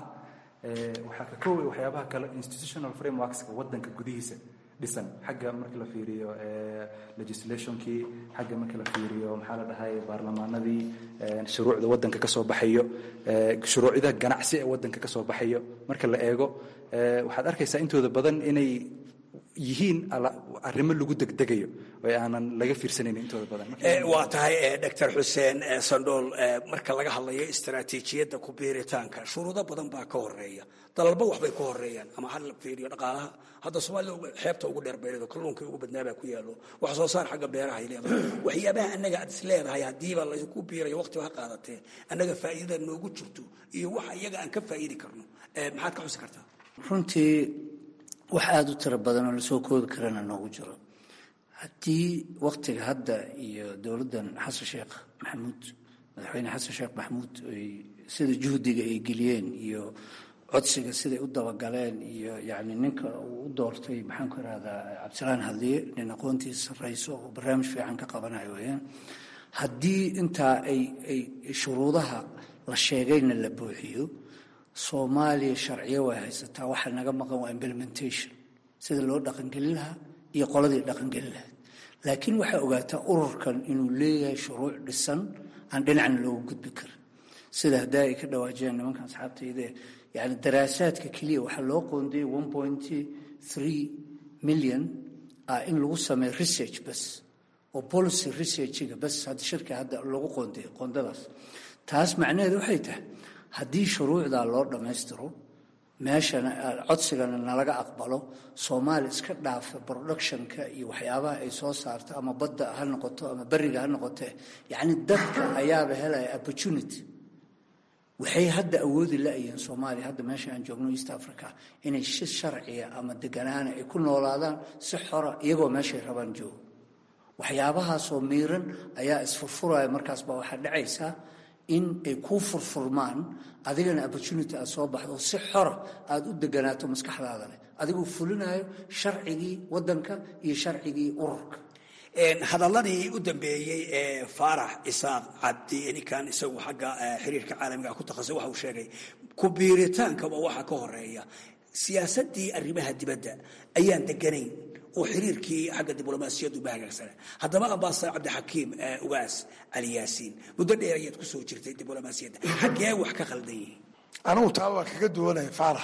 waxaa ka kooway waxyaabaha kale institutional frameworkska waddanka gudihiisa dhisan xagga marka la fiiriyo legislationkii xagga marka la fiiriyo maxaa la dhahay baarlamaanadii shuruucda waddanka ka soo baxayo shuruucda ganacsi ee waddanka ka soo baxayo marka la eego waxaad arkaysaa intooda badan inay yihiin arrimo lagu degdegayo oo aanan laga fiirsanayn intooda badan waa tahay doctor xuseen sandhool marka laga hadlayo istaraatiijiyadda ku biiritaanka shuruudo badan baa ka horeeya dalalba waxbay ka horeeyaan ama ha la fiiriyo dhaqaalaha hadda soomaalida xeebta ugu dheer beereedo kalluunka ugu badnaabaa ku yaallo wax soo saar xagga beeraha ay leedahay waxyaabaha annaga aad is leedahay haddiiba laysku biirayo waqtiba ha qaadatee annaga faa'iidada noogu jirto iyo waxa iyaga aan ka faa'iidi karno maxaad ka xusi kartaa runtii wax aada u tiro badan oo lasoo koobi karana noogu jiro haddii waktiga hadda iyo dowladdan xasan sheekh maxamuud madaxweyne xasan sheekh maxamuud ay sida juhdiga ay geliyeen iyo codsiga siday u dabagaleen iyo yacni ninka uu u doortay maxaan ku ihahdaa cabdisalaan hadliye nin aqoontiisa sarrayso oo barnaamij fiican ka qabanayo weeyaan haddii intaa ay ay shuruudaha la sheegayna la buuxiyo soomaaliya sharciyo way haysataa waxaa naga maqan waa implementation sida loo dhaqangelin lahaa iyo qoladii dhaqangelin lahayd laakiin waxaa ogaataa ururkan inuu leeyahay shuruuc dhisan aan dhinacna loogu gudbi karin sida haddaa ay ka dhawaajiyaan nimankan asxaabtayde yani daraasaadka keliya waxaa loo qoondayay one point three million ah in lagu sameeyo research bas oo policy researchiga bas hadda shirka hadda lagu qoonday qoondadaas taas macnaheedu waxay tahay haddii shuruucdaa loo dhammaystiro meeshana codsigana nalaga aqbalo soomaali iska dhaafa productionka iyo waxyaabaha ay soo saarto ama badda ha noqoto ama beriga ha noqotee yacni dadka ayaaba helaya opportunity waxay hadda awoodi la-yihiin soomaaliya hadda meesha aan joogno east africa inay si sharciya ama deganaana ay ku noolaadaan si xora iyagoo meeshay rabaan joogo waxyaabahaasoo miiran ayaa isfurfuraya markaas baa waxaa dhacaysaa in ay kuu furfurmaan adigana opportunity aad soo baxdo si xora aad u deganaato maskaxdaada leh adigoo fulinayo sharcigii waddanka iyo sharcigii ururka hadalladii u dambeeyey ee faarax isaaq cabdi ninkan isagu xagga xiriirka caalamiga ku takhasusay waxa uu sheegay ku biiritaankaba waxa ka horeeya siyaasaddii arrimaha dibadda ayaan deganayn oo xiriirkii xagga diblomaasiyaddu ba hagaagsana haddaba ambasador cabdixakiim ugaas cali yaasiin muddo dheer ayaad ku soo jirtay diblomaasiyadda xaggee wax ka khaldan yihiin anigu taa waa kaga duwanaya faarax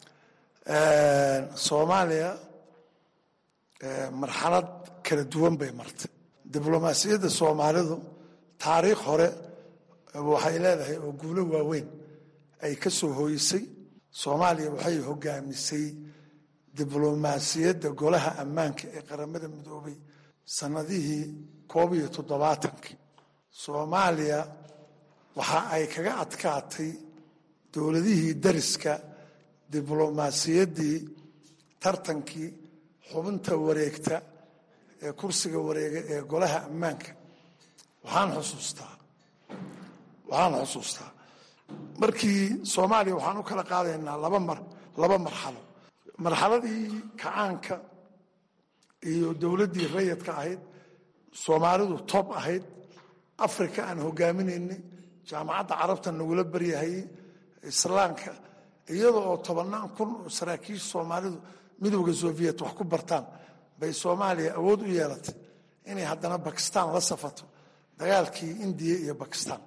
soomaaliya marxalad kala duwan bay martay diblomaasiyadda soomaalidu taariikh hore waxay leedahay oo guulo waaweyn ay ka soo hooyisay soomaaliya waxay hogaamisay diblomaasiyadda golaha ammaanka ee qaramada midoobay sannadihii koob iyo toddobaatankii soomaaliya waxa ay kaga adkaatay dowladihii dariska diblomaasiyaddii tartankii xubinta wareegta ee kursiga wareega ee golaha ammaanka waxaan xusuustaa waxaan xusuustaa markii soomaaliya waxaan u kala qaadaynaa laba mar laba marxalo marxaladii kacaanka iyo dowladdii rayadka ahayd soomaalidu toob ahayd africa aan hogaaminaynay jaamacadda carabta nagula baryahayey islaamka iyada oo tobannaan kun oo saraakiisha soomaalidu midowda soviet wax ku bartaan bay soomaaliya awood u yeelatay inay haddana bakistan la safato dagaalkii indiya iyo bakistan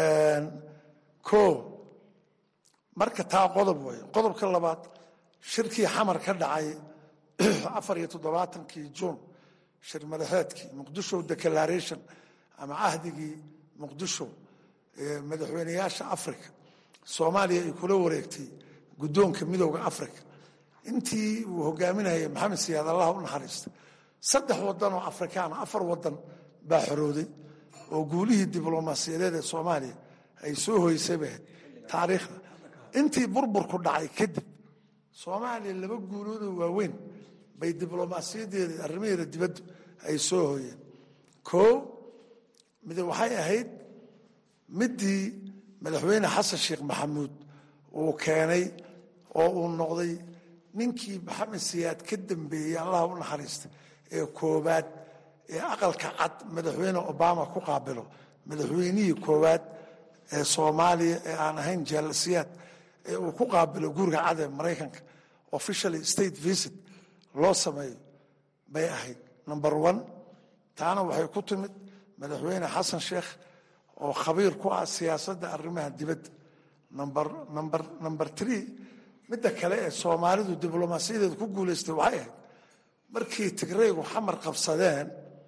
o marka taa qodob wey qodobka labaad shirkii xamar ka dhacay afar iyo toddobaatankii juun shir madaxeedkii muqdisho declaration ama cahdigii muqdisho ee madaxweyneyaasha africa soomaaliya ay kula wareegtay guddoonka midowda africa intii uu hogaaminayay maxamed siyaad allah u naxariista saddex wadan oo afrikaana afar wadan baa xorooday oo guulihii diblomaasiyadeed ee soomaaliya ay soo hoysay bay ahayd taariikhda intii burburku dhacay kadib soomaaliya laba guuloodoo waaweyn bay diblomaasiyadeeda arrimaheeda dibaddu ay soo hooyeen koo mid waxay ahayd midii madaxweyne xasan sheekh maxamuud uu keenay oo uu noqday ninkii maxamed siyaad ka dambeeyey allah u naxariista ee koowaad ee aqalka cad madaxweyne obama ku qaabilo madaxweynihii koowaad ee soomaaliya ee aan ahayn jaalasiyaad ee uu ku qaabilo guriga cad ee maraykanka officially state visit loo sameeyo bay ahayd number one taana waxay ku timid madaxweyne xasan sheekh oo khabiir ku ah siyaasadda arrimaha dibadda number number number three midda kale ee soomaalidu diblomaasiyadeeda ku guulaystay waxay ahayd markii tigraygu xamar qabsadeen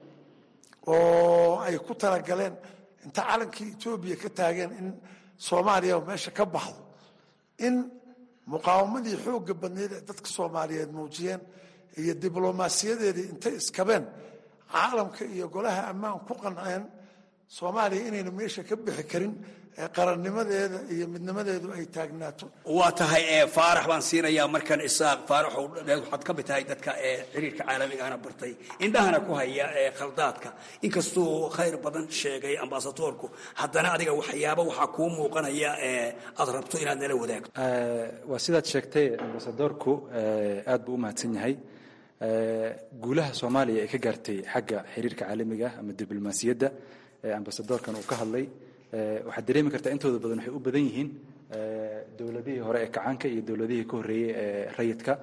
oo ay ku talagaleen inta calankii etoobiya ka taageen in soomaaliya meesha ka baxdo in muqaawamadii xoogga badneyd ee dadka soomaaliyeed muujiyeen iyo diblomaasiyadeedii intay iskabeen caalamka iyo golaha ammaan ku qanceen soomaaliya inayna meesha ka bixi karin ee qarannimadeeda iyo midnimadeedu ay taagnaato waa tahay ee faarax baan siinayaa markan isaaq faarax waxaad ka mid tahay dadka ee xiriirka caalamigaana bartay indhahana ku haya ee khaldaadka inkastuu khayr badan sheegay ambasadoorku haddana adiga waxyaaba waxaa kuu muuqanaya ee aad rabto inaad nala wadaagto waa sidaad sheegtay ambasadoorku aad buu u mahadsan yahay guulaha soomaaliya ay ka gaartay xagga xiriirka caalamiga ama diblomaasiyadda ee ambasadoorkan uu ka hadlay waxaad dareemi kartaa intooda badan waxay u badan yihiin dowladihii hore ee kacaanka iyo dowladihii ka horreeyey ee rayidka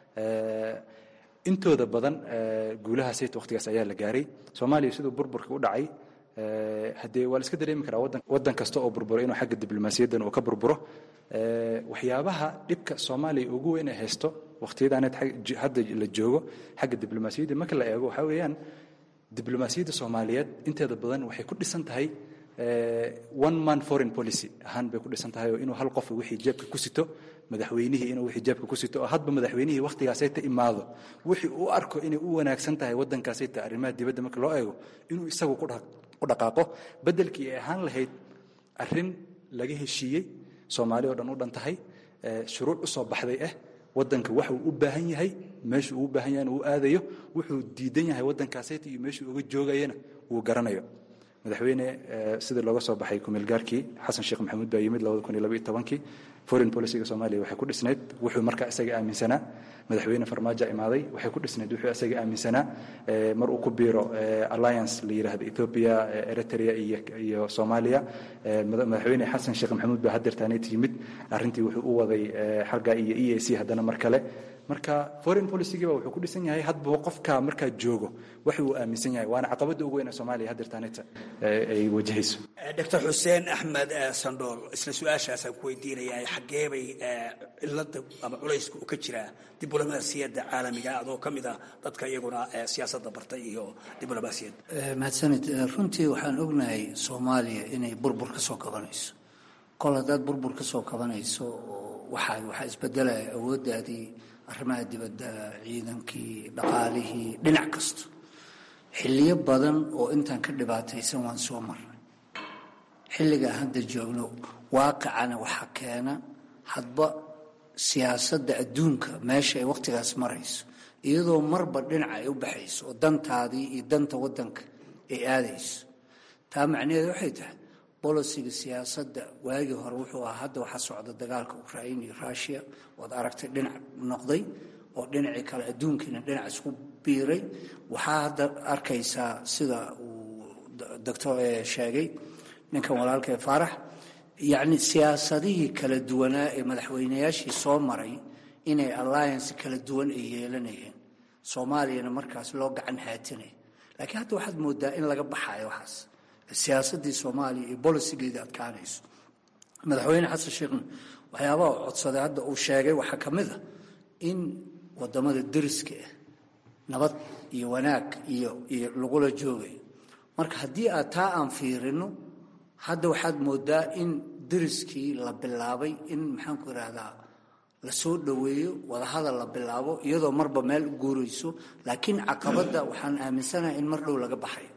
intooda badan guulahaasayt waqtigaas ayaa la gaaray soomaaliya siduu burburka u dhacay haddee waa la iska dareemi karaa waddan waddan kasta oo burburo inuu xagga diblomaasiyaddan uu ka burburo waxyaabaha dhibka soomaaliya ugu weyn ay haysto waqtiyadaaneed hadda la joogo xagga diblomaasiyadda marka la eego waxaa weeyaan diblomaasiyadda soomaaliyeed inteeda badan waxay ku dhisan tahay one man foreign policy ahaan bay ku dhisan tahay oo inuu hal qof wixii jeebka ku sito madaxweynihii inuu wixii jeebka ku sito oo hadba madaxweynihii wakhtigaasayta imaado wixii uu arko inay u wanaagsan tahay waddankaasayta arrimaha dibadda marka loo eego inuu isagu ku dhaqaaqo beddelkii ay ahaan lahayd arrin laga heshiiyey soomaali oo dhan u dhan tahay shuruuc u soo baxday ah waddanka waxa uu u baahan yahay meeshuu uu baahan yahay uu aadayo wuxuu diidan yahay waddankaasayta iyo meeshuu uga joogayana wuu garanayo madaxweyne sidii looga soo baxay kumeelgaarkii xasan sheekh maxamuud baa yimid kii foreign policyga soomaaliya waxay ku dhisnayd wuxuu markaa isaga aaminsanaa madaxweyne farmaajo imaaday waxay ku dhisnayd wuxuu isaga aaminsanaa mar uu ku biiro alliance la yidhaahdo ethiopia eritrea iyo soomaaliya madaxweyne xasan sheekh maxamuud baa hadeertaaneet yimid arrintii wuxuu u waday xagga iyo e a c haddana mar kale marka foreign policygiiba wuxuu ku dhisan yahay hadba qofka markaa joogo wax uu aaminsan yahay waana caqabadda ugu weyn ee soomaaliya hadeertaaneta ay wajahayso doctor xuseen axmed sandhool isla su-aashaasaan ku weydiinaya xaggeebay cilada ama culayska uu ka jiraa diblomaasiyadda caalamiga adoo ka mid ah dadka iyaguna siyaasadda bartay iyo diblomaasiyadda mahadsanid runtii waxaan ognahay soomaaliya inay burbur ka soo kabanayso kol haddaad burbur ka soo kabanayso waxaa waxaa isbedelaya awooddaadii arrimaha dibadda ciidankii dhaqaalihii dhinac kasta xilliyo badan oo intaan ka dhibaataysan waan soo marnay xilligaa hadda joogno waaqicana waxaa keena hadba siyaasadda adduunka meesha ay wakhtigaas marayso iyadoo marba dhinaca ay u baxayso oo dantaadii iyo danta waddanka ay aadayso taa macnaheedu waxay tahay bolisiga siyaasadda waagii hore wuxuu ahaa hadda waxaa socda dagaalka ukrain iyo rushia waad aragtay dhinac noqday oo dhinacii kale adduunkiina dhinac isku biiray waxaa hadda arkaysaa sida uu doctor sheegay ninkan walaalka ee faarax yacni siyaasadihii kala duwanaa ee madaxweynayaashii soo maray inay alliance kala duwan ay yeelanayeen soomaaliyana markaas loo gacan haatinay laakiin hadda waxaad moodaa in laga baxayo waxaas siyaasaddii soomaaliya iyo bolisigeedii adkaanayso madaxweyne xasan sheekhna waxyaabaha u codsaday hadda uu sheegay waxaa ka mid a in wadamada deriska ah nabad iyo wanaag iyo iyo lagula joogayo marka haddii aad taa aan fiirino hadda waxaad moodaa in deriskii la bilaabay in maxaanku idhaahdaa la soo dhoweeyo wadahadal la bilaabo iyadoo marba meel u guurayso laakiin caqabadda waxaan aaminsanahay in mar dhow laga baxayo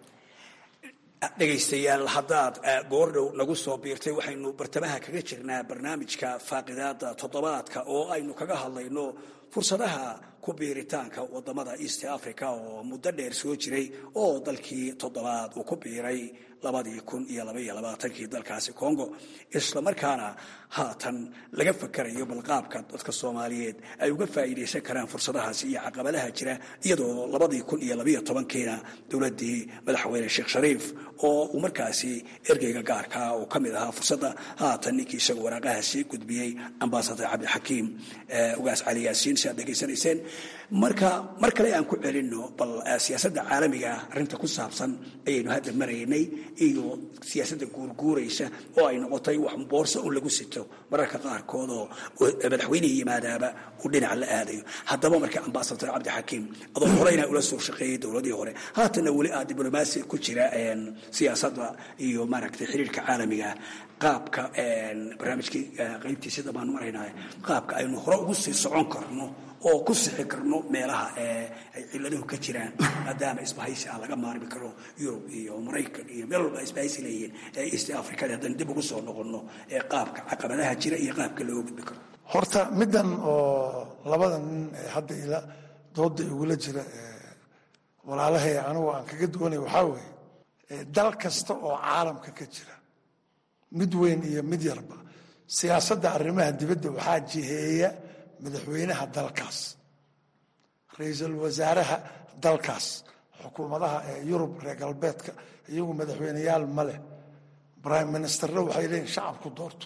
dhegaystayaal haddaad goordhow nagu soo biirtay waxaynu bartamaha kaga jirnaa barnaamijka faaqidaada toddobaadka oo aynu kaga hadlayno fursadaha ku biiritaanka wadamada east africa oo muddo dheer soo jiray oo dalkii toddobaad uu ku biiray labadii kun iyo labaiyo labaatankii dalkaasi congo isla markaana haatan laga fakarayo balqaabka dadka soomaaliyeed ay uga faa'iidaysan karaan fursadahaasi iyo caqabadaha jira iyadoo labadii kun iyo labaiyo tobankiina dowladdii madaxweyne sheekh shariif oo uu markaasi ergeyga gaarkaa uu ka mid ahaa fursadda haatan ninkii isaga waraaqaha sii gudbiyey ambasador cabdixakiim ugaas cali yaasiin si aad dhegaysanayseen marka mar kale aan ku celinno bal siyaasadda caalamiga arrinta ku saabsan ayaynu hadda maraynay iyo siyaasadda guurguuraysa oo ay noqotay wax boorsa un lagu sito mararka qaarkood oo madaxweynihii yimaadaaba uu dhinaca la aadayo haddaba marka ambasador cabdixakiim adoo horeyna ula soo shaqeeyey dowladii hore haatanna weli aad diblomaasi ku jira siyaasadda iyo maaragtay xiriirka caalamiga qaabka barnaamijkii qaybtiisa dambaan maraynaa qaabka aynu hore ugu sii socon karno oo ku sixi karno meelaha ay ciladuhu ka jiraan maadaama isbahaysi ah laga maarmi karo yurub iyo maraykan iyo meel walba isbahaysi leeyihiin east africada haddaan dib ugu soo noqonno ee qaabka caqabadaha jira iyo qaabka looga gudbi karo horta middan oo labada nin ee hadda ila dooda igula jira walaalahay anigu aan kaga duwanay waxaa weeye dal kasta oo caalamka ka jira mid weyn iyo mid yarba siyaasadda arrimaha dibadda waxaa jiheeya madaxweynaha dalkaas ra-iisul wasaaraha dalkaas xukuumadaha ee yurub reer galbeedka iyagu madaxweyneyaal ma leh prime ministerna waxay leeyihin shacabku doorto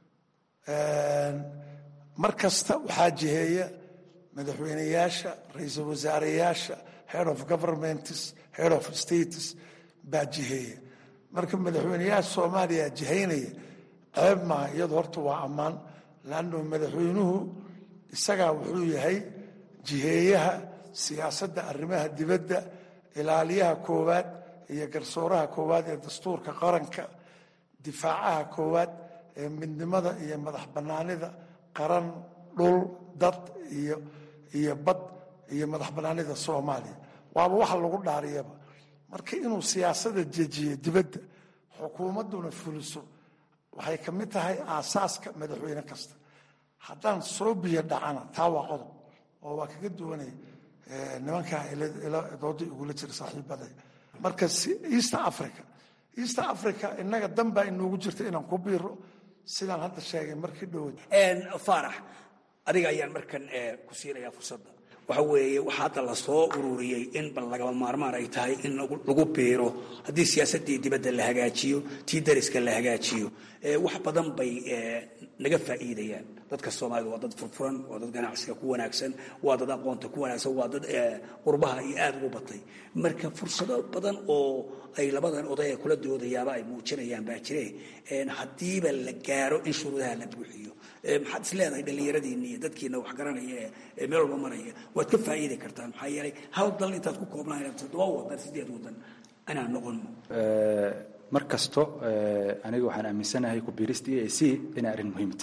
mar kasta waxaa jiheeya madaxweyneyaasha ra-iisul wasaareyaasha head of governments head of states baa jiheeya marka madaxweyneyaasha soomaaliya jihaynaya ceeb maaha iyadu horta waa ammaan laanno madaxweynuhu isagaa wuxuu yahay jiheeyaha siyaasadda arrimaha dibadda ilaaliyaha koowaad iyo garsooraha koowaad ee dastuurka qaranka difaacaha koowaad ee midnimada iyo madax bannaanida qaran dhul dad iyo iyo bad iyo madax bannaanida soomaaliya waaba waxa lagu dhaariyaba marka inuu siyaasada jejiyo dibadda xukuumadduna fuliso waxay ka mid tahay aasaaska madaxweyne kasta haddaan soo biyo dhacana taa waa qodob oo waa kaga duwanay nimankaa dooda igula jira saaxiibaday marka east africa east africa innaga dan baa inoogu jirta inaan ku biiro sidaan hadda sheegay markii dhowad faarax adiga ayaan markan ku siinayaa fursadda waxa weeye waxaa hadda la soo ururiyey in bal lagaba maarmaan ay tahay in lagu biiro haddii siyaasaddii dibadda la hagaajiyo tii dariska la hagaajiyo wax badan bay naga faa'iidayaan dadka soomaalida waa dad furfuran waa dad ganacsiga ku wanaagsan waa dad aqoonta ku wanaagsan waa dad qurbaha iyo aada ugu batay marka fursado badan oo ay labadan oday ee kula doodayaaba ay muujinayaan baa jire haddiiba la gaaro in shuruudaha la buuxiyo maxaad is leedahay dhallinyaradiinni iyo dadkiina wax garanaya ee meel walba maraya waad ka faa'iidi kartaan maxaa yeelay hal dal intaad ku koobnaan toddoba wadan sideed wadan inaan noqono mar kasto aniga waxaan aaminsanahay ku biirista e a c inay arrin muhiimta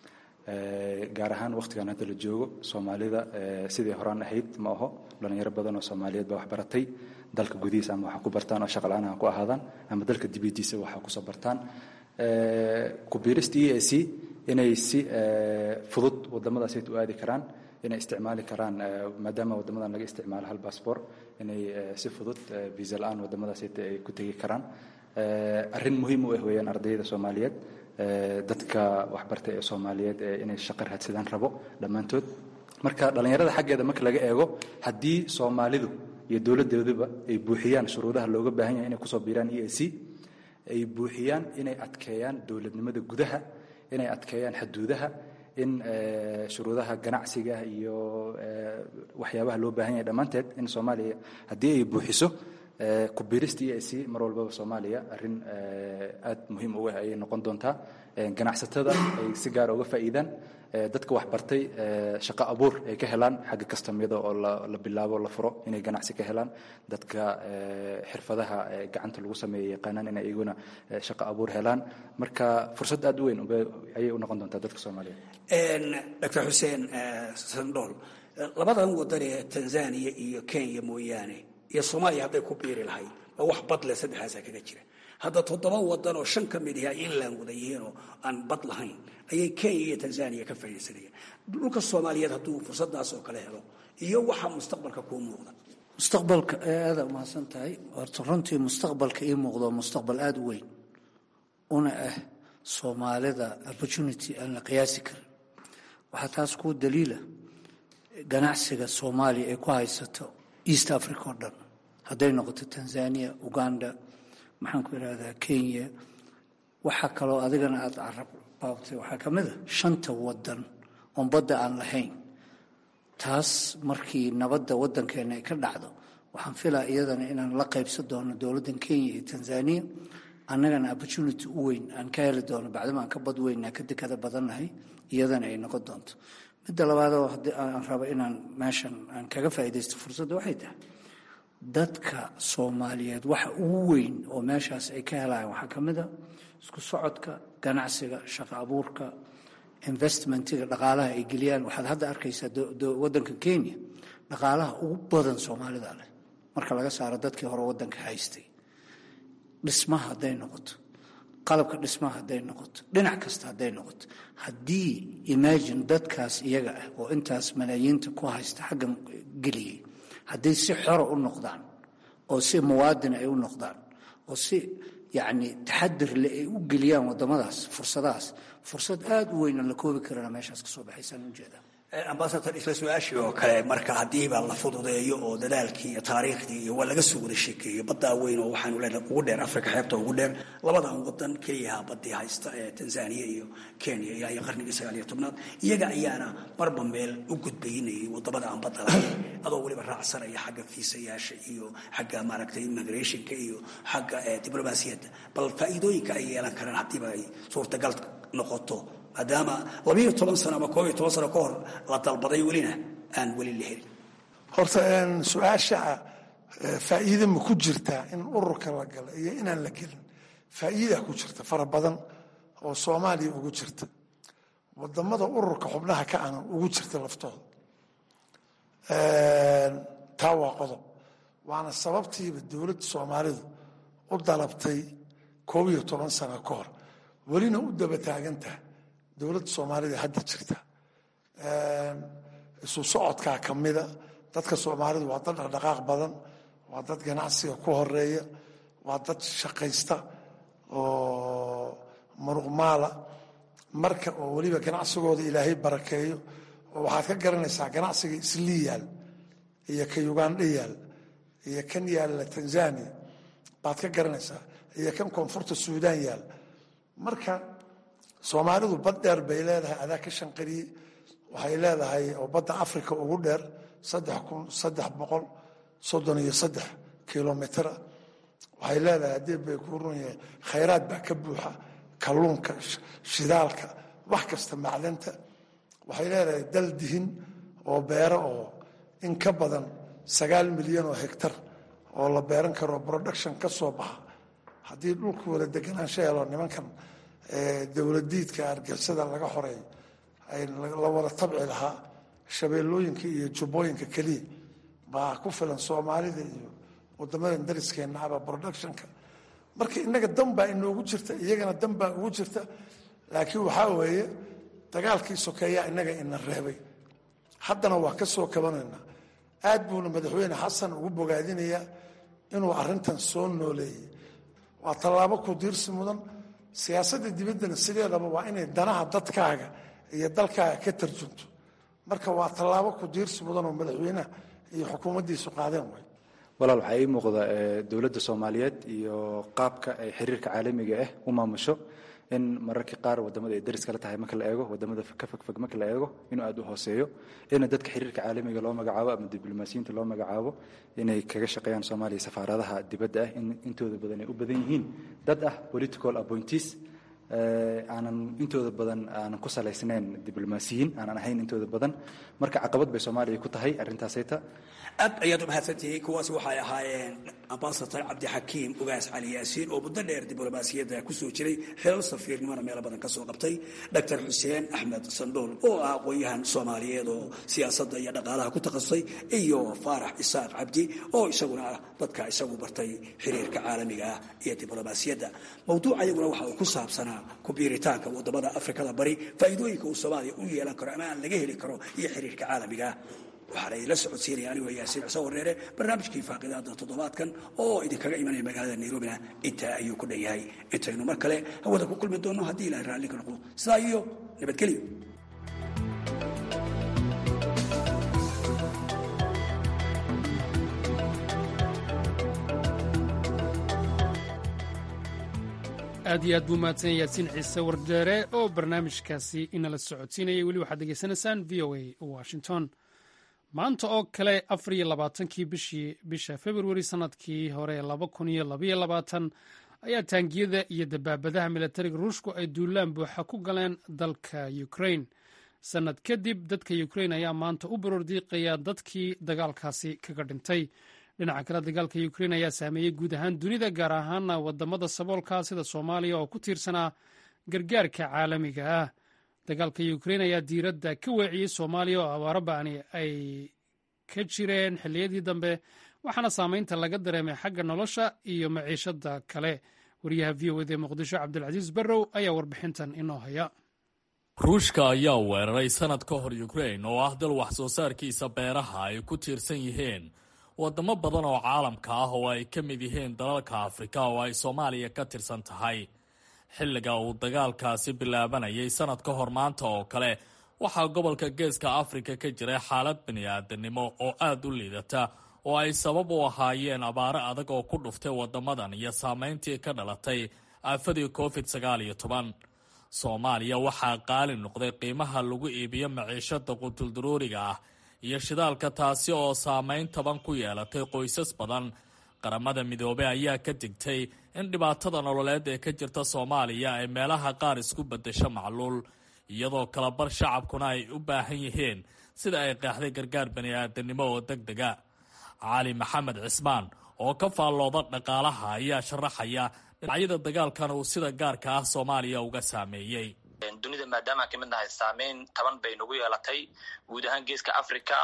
gaar ahaan wakhtigan hadda la joogo soomaalida sidii horaan ahayd ma aho dhalinyaro badan oo soomaaliyeed baa wax baratay dalka gudihiisa ama waxa ku bartaan oo shaqal-aan ha ku ahaadaan ama dalka dibadiisa waxa kusoo bartaan ku biirista e a c inay si fudud wadamadaasayt u aadi karaan inay isticmaali karaan maadaama wadamadan laga isticmaalo hal bassbor inay si fudud visa la-aan wadamadaasayt ay ku tegi karaan arrin muhiim u ah weeyaan ardayda soomaaliyeed dadka waxbartay ee soomaaliyeed inay shaqo raadsadaan rabo dhammaantood marka dhallinyarada xaggeeda marka laga eego haddii soomaalidu iyo dowladdeeduba ay buuxiyaan shuruudaha looga baahan yahay inay kusoo biiraan e a c ay buuxiyaan inay adkeeyaan dowladnimada gudaha inay adkeeyaan xuduudaha in shuruudaha ganacsiga iyo waxyaabaha loo baahan yahay dhammaanteed in soomaaliya haddii ay buuxiso ku biirista e a c mar walbaba soomaaliya arrin aad muhiim uga ayay noqon doontaa ganacsatada ay si gaara uga faa'iidaan dadka waxbartay shaqo abuur ay ka helaan xagga kastamyada oo la bilaabo la furo inay ganacsi ka helaan dadka xirfadaha gacanta lagu sameeya yaqaanaan inay iyaguna shaqo abuur helaan marka fursad aad u weyn ayay u noqon doontaa dadka soomaaliyeed doctor xuseen sandhool labadan wadan ee tanzania iyo kenya mooyaane iyo soomaaliya hadday ku biiri lahayd waa wax badle saddexaasaa kaga jira hadda toddoba wadan oo shan ka mid ah inland wada yihiin oo aan bad lahayn ayay kenya iyo tanzania ka faaidaysanayaan dhulka soomaaliyeed hadduu fursadaas oo kale helo iyo waxa mustaqbalka kuu muuqda mustaqbalka aada umahadsan tahay horta runtii mustaqbalka ii muuqdo mustaqbal aada u weyn una ah soomaalida opportunity aan la qiyaasi karin waxaa taas kuu daliila ganacsiga soomaaliya ay ku haysato east africa oo dhan hadday noqoto tanzania uganda maxaan ku idhahdaa kenya waxaa kaloo adigana aada carab baabtay waxaa ka mid a shanta wadan oon badda aan lahayn taas markii nabadda waddankeena ay ka dhacdo waxaan filaa iyadana inaan la qaybsan doono dowladdan kenya iyo tanzania annagana opportunity u weyn aan ka heli doono bacdama aan ka bad weynaa ka dekada badannahay iyadana ay noqon doonto midda labaadoo haddii aan rabo inaan meeshan aan kaga faa'iidaysto fursadda waxay tahay dadka soomaaliyeed waxa ugu weyn oo meeshaas ay ka helayaan waxaa ka mid a isku socodka ganacsiga shaqo abuurka investmentiga dhaqaalaha ay geliyaan waxaad hadda arkaysaa waddanka kenya dhaqaalaha ugu badan soomaalida leh marka laga saaro dadkii hore waddanka haystay dhismaha hadday noqoto qalabka dhismaha hadday noqoto dhinac kasta hadday noqoto haddii imagine dadkaas iyaga ah oo intaas malaayiinta ku haysta xaggan geliyey hadday si xora u noqdaan oo si muwaadin ay u noqdaan oo si yacni taxadir le ay u geliyaan waddamadaas fursadahaas fursad aada u weyn aan la koobi karana meeshaas ka soo baxaysaan ujeedaa ambasador isla su-aashii oo kale marka haddiiba la fududeeyo oo dadaalkii iyo taariikhdii iyo waa laga soo wada sheekeeyey baddaa weyn oo waxaanu leenahay ugu dheer afrika xeebta ugu dheer labadan wadan keliyaha baddii haysta ee tanzania iyo kenya ilaa iyo qarnigii sagaal iyo tobnaad iyaga ayaana marba meel u gudbaynayay wadamada aan badda lahayn adoo weliba raacsanaya xagga fiisayaasha iyo xagga maaragtay immigrationka iyo xagga diblomaasiyadda bal faa'iidooyinka ay yeelan karaan haddiiba ay suurtagal noqoto maadaama labiiyo toban sano ama koob iyo toban sano ka hor la dalbaday welina aan weli la helin horta su-aasha faa'iide ma ku jirtaa in ururka la gala iyo inaan la gelin faa'iida ku jirta fara badan oo soomaaliya ugu jirta wadamada ururka xubnaha ka ana ugu jirta laftooda taa waa qodob waana sababtiiba dowladda soomaalidu u dalabtay koob iyo toban sano ka hor welina u daba taagantaha dowladda soomaalida hadda jirta isu socodkaa ka mida dadka soomaalidu waa dad dhaqdhaqaaq badan waa dad ganacsiga ku horeeya waa dad shaqaysta oo muruqmaala marka oo weliba ganacsigooda ilaahay barakeeyo oo waxaad ka garanaysaa ganacsiga islii yaal iyo ka ugandha yaal iyo kan yaalla tanzania baad ka garanaysaa iyo kan koonfurta suudaan yaal marka soomaalidu bad dheer bay leedahay adaa ka shanqariyey waxay leedahay oo badda africa ugu dheer saddex kun saddex boqol soddon iyo saddex kilomitra waxay leedahay haddii bay ku run yahay khayraad baa ka buuxa kalluunka shidaalka wax kasta macdanta waxay leedahay dal dihin oo beero oo in ka badan sagaal milyan oo hegtar oo la beeran karo production ka soo baxa haddii dhulku wada deganaansho helo nimankan dowladiidka argixisada laga xoreeyo ay la wada tabci lahaa shabeellooyinka iyo jubbooyinka keliya baa ku filan soomaalida iyo wadamadan dariskeenna aba productionka marka innaga dan baa inoogu jirta iyagana dan baa ugu jirta laakiin waxaa weeye dagaalkii sokeeyaa innaga ina reebay haddana waa ka soo kabanaynaa aad buuna madaxweyne xasan ugu bogaadinayaa inuu arrintan soo nooleeyey waa tallaabo ku diirsi mudan siyaasadda dibaddana sideedaba waa inay danaha dadkaaga iyo dalkaaga ka tarjunto marka waa tallaabo ku diirsi mudan oo madaxweynaha iyo xukuumaddiisu qaadeen way walaal waxaa ii muuqda dowladda soomaaliyeed iyo qaabka ay xiriirka caalamiga ah u maamusho in mararka qaar wadamada ay daris kala tahay marka la eego wadamada ka fogfog marka la eego inuu aad u hooseeyo ina dadka xiriirka caalamiga loo magacaabo ama diblomaasiyiinta loo magacaabo inay kaga shaqeeyaan soomaaliya safaaradaha dibadda ah in intooda badan ay u badan yihiin dad ah political appointees aanan intooda badan aanan ku salaysnayn diblomaasiyiin aanan ahayn intooda badan marka caqabad bay soomaaliya ku tahay arrintaasayta aad ayaad u mahadsantihiin kuwaasi waxay ahaayeen ambasador cabdixakiim ugaas cali yaasiin oo muddo dheer diblomaasiyadda kusoo jiray xilal safiirnimona meelo badan ka soo qabtay doctor xuseen axmed sandhool oo ah aqoon-yahan soomaaliyeed oo siyaasadda iyo dhaqaalaha ku takhasusay iyo faarax isaaq cabdi oo isaguna ah dadka isagu bartay xiriirka caalamiga ah iyo diblomaasiyadda mawduuca iyaguna waxa uu ku saabsanaa kubiiritaanka wadamada afrikada bari faa'iidooyinka uu soomaaliya u yeelan karo ama aan laga heli karo iyo xiriirka caalamiga ah waxaana idinla socodsiinaya anigoo yaasiin cuseen wareere barnaamijkii faaqidaada toddobaadkan oo idinkaga imanaya magaalada nairobina intaa ayuu ku dhan yahay intaynu mar kale hawada ku kulmi doonno haddii ilahay raalli ka noqdo sidaa iyo nabadgelyo aad iyo aad buu mahadsan yaasiin ciise wardeere oo barnaamijkaasi inala socodsiinayay weli waxaad degeysanaysaan v o a washington maanta oo kale afar iyo labaatankii bishii bisha februari sannadkii hore laba kun iyo labaiyo labaatan ayaa taangiyada iyo dabaabadaha milatariga ruushku ay duulaan buuxa ku galeen dalka ukrain sannad kadib dadka ukrain ayaa maanta u baroordiiqaya dadkii dagaalkaasi kaga dhintay dhinaca kale dagaalka ukrain ayaa saameeyey guud ahaan dunida gaar ahaana wadamada saboolka sida soomaaliya oo ku tiirsanaa gargaarka caalamiga ah dagaalka ukrain ayaa diiradda ka weeciyey soomaaliya oo abaaro ba'ani ay ka jireen xilliyadii dambe waxaana saameynta laga dareemay xagga nolosha iyo maciishada kale wariyaha v o ed ee muqdisho cabdilcasiis barrow ayaa warbixintan inoo haya ruushka ayaa weeraray sanad ka hor ukrain oo ah dal wax soo saarkiisa beeraha ay ku tiirsan yihiin wadamo badan oo caalamka ah oo ay ka mid yihiin dalalka afrika oo ay soomaaliya ka tirsan tahay xilliga uu dagaalkaasi bilaabanayay sanad ka hor maanta oo kale waxaa gobolka geeska afrika ka jiray xaalad bini-aadanimo oo aada u liidata oo ay sabab u ahaayeen abaaro adag oo ku dhuftay wadamadan iyo saameyntii ka dhalatay aafadii covid sagaal iyo toban soomaaliya waxaa qaali noqday qiimaha lagu iibiyo maciishada qutuldaruuriga ah iyo shidaalka taasi oo saameyn taban ku yeelatay qoysas badan qaramada midoobey ayaa ka digtay in dhibaatada nololeed ee ka jirta soomaaliya ay meelaha qaar isku bedesho macluul iyadoo kalabar shacabkuna ay u baahan yihiin sida ay qeexday gargaar bani-aadanimo oo deg dega cali maxamed cismaan oo ka faallooda dhaqaalaha ayaa sharaxaya dhinacyada dagaalkan uu sida gaarka ah soomaaliya uga saameeyey dunida maadaamaan kamid nahay saameyn taban bay nagu yeelatay guud ahaan geeska africa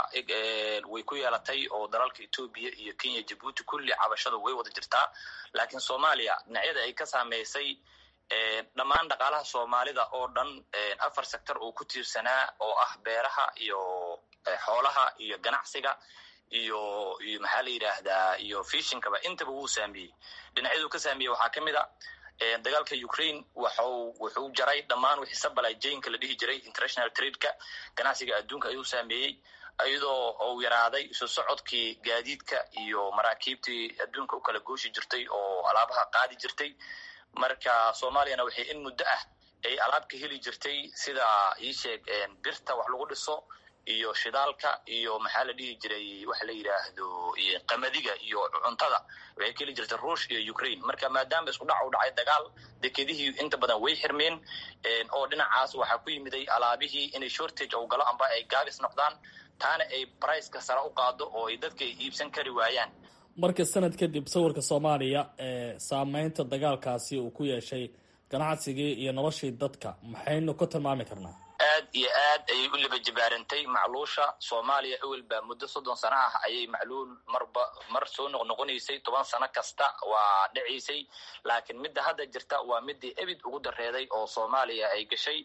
way ku yeelatay oo dalalka etoobiya iyo kenya jabuuti kulli cabashadu way wada jirtaa laakiin soomaaliya dhinacyada ay ka saameysay dhammaan dhaqaalaha soomaalida oo dhan afar sector uu ku tiirsanaa oo ah beeraha iyo xoolaha iyo ganacsiga iyo iyo maxaa la yidhaahdaa iyo fishinkaba intaba wuu saameeyey dhinacyaduu ka saameeyey waxaa ka mid a dagaalka ukraine waxu wuxuu jaray dhammaan wixii sabalay jaynka la dhihi jiray international tradeka ganacsiga adduunka ayuu saameeyey iyadoo uu yaraaday isu socodkii gaadiidka iyo maraakiibtii adduunka u kala gooshi jirtay oo alaabaha qaadi jirtay marka soomaaliyana waxay in muddo ah ay alaab ka heli jirtay sida iisheeg birta wax lagu dhiso iyo shidaalka iyo maxaa la dhihi jiray waxa la yidhaahdo qamadiga iyo cuntada waxay ka heli jirtay ruush iyo ukraine marka maadaama isku dhac u dhacay dagaal dekedihii inta badan way xirmeen oo dhinacaas waxaa ku yimiday alaabihii inay shortage ou galo amba ay gaabis noqdaan taana ay briceka sare u qaado oo ay dadka ay iibsan kari waayaan marka sanad kadib sawirka soomaaliya ee saameynta dagaalkaasi uu ku yeeshay ganacsigii iyo noloshii dadka maxaynu ku tilmaami karnaa aad iyo aad ayay u liba jibaarantay macluusha soomaaliya ewelba muddo soddon sano ah ayay macluul marba mar soo noqnoqonaysay toban sano kasta waa dhacaysay laakiin midda hadda jirta waa midii ebid ugu dareeday oo soomaaliya ay gashay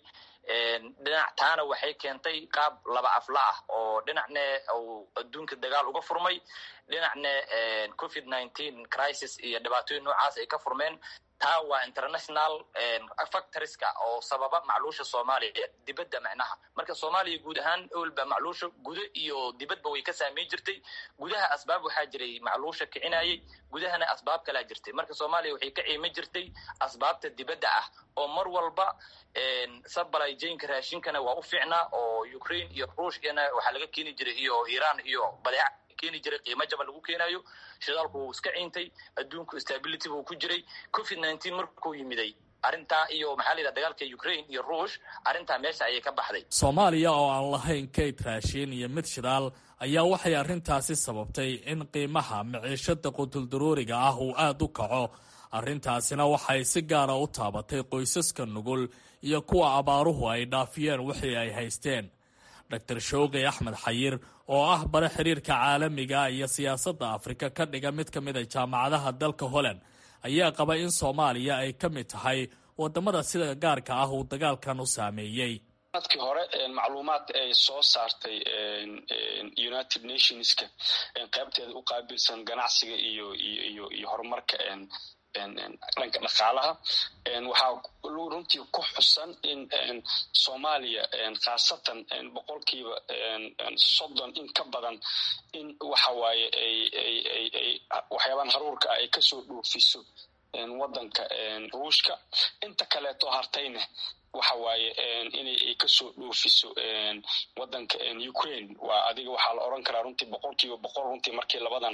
dhinac taana waxay keentay qaab laba afla ah oo dhinacne uu adduunka dagaal uga furmay dhinacne covid nineteen crisis iyo dhibaatooyin noocaas ay ka furmeen taa waa international factoriska oo sababa macluusha soomaaliya dibadda macnaha marka soomaaliya guud ahaan owlba macluusha gudo iyo dibadba way ka saameyn jirtay gudaha asbaab waxaa jiray macluusha kicinayay gudahana asbaab kalaa jirtay marka soomaaliya waxay ka ciiman jirtay asbaabta dibadda ah oo mar walba supply jainka raashinkana waa u fiicnaa oo ukraine iyo ruushkana waxaa laga keeni jiray iyo iran iyo badeeca keeni jiray qiimo jaban lagu keenayo shidaalku wuu iska ciintay adduunku stability buu ku jiray covid nineteen markuu yimiday arrintaa iyo maxaa la yidhaha dagaalka ukraine iyo ruush arrintaa meesha ayay ka baxday soomaaliya oo aan lahayn kayd raashiin iyo mid shidaal ayaa waxay arrintaasi sababtay in qiimaha maciishada qutuldaruuriga ah uu aada u kaco arrintaasina waxay si gaara u taabatay qoysaska nugul iyo kuwa abaaruhu ay dhaafiyeen wixii ay haysteen dor showqi axmed xayir oo ah bare xiriirka caalamiga iyo siyaasadda afrika ka dhiga mid ka mid a jaamacadaha dalka holland ayaa qaba in soomaaliya ay ka mid tahay wadamada sida gaarka ah uu dagaalkan u saameeyey sanadkii hore macluumaad ay soo saartay united nationska qaybteeda u qaabilsan ganacsiga iyo iyo iyo horumarka dhanka dhaqaalaha waxaa runtii ku xusan in soomaaliya khaasatan boqolkiiba soddon in ka badan in waxa waaye ay waxyaabahan haruurka ah ay kasoo dhoofiso waddanka ruushka inta kaleeto hartayna waxa waaye inay ay kasoo dhoofiso waddanka ukraine waa adiga waxaa la oran karaa runtii boqolkiiba boqol runtii markii labadan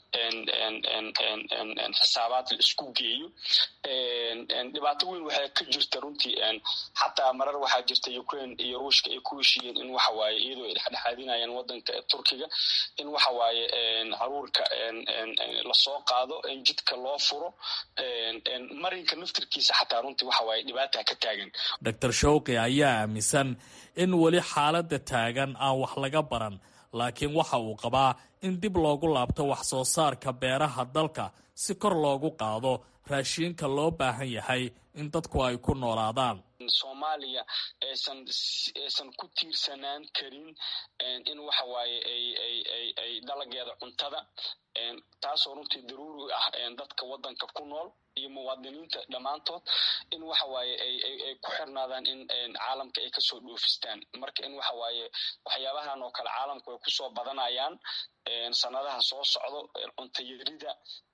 xisaabaad la isku geeyo dhibaato weyn waxay ka jirta runtii xataa marar waxaa jirta ukraine iyo ruushka ay ku heshiiyeen in waxa waaye iyadoo ay dhexdhexaadinayaan waddanka turkiga in waxa waaye haruurka lasoo qaado jidka loo furo marinka naftirkiisa xataa runtii waxa waaye dhibaata ka taagan dor showqi ayaa aaminsan in weli xaaladda taagan aan wax laga baran laakiin waxa uu qabaa in dib loogu laabto wax soo saarka beeraha dalka si kor loogu qaado raashiinka loo baahan yahay in dadku ay ku noolaadaan soomaaliya aysan aysan ku tiirsanaan karin in waxa waaye ay ay ay ay dalageeda cuntada taasoo runtii daruuri ah dadka waddanka ku nool iyo muwaadiniinta dhammaantood in waxa waaye ay ay ku xirnaadaan in caalamka ay kasoo dhoofistaan marka in waxa waaye waxyaabahan oo kale caalamku ay kusoo badanayaan sanadaha soo socdo cunto yarida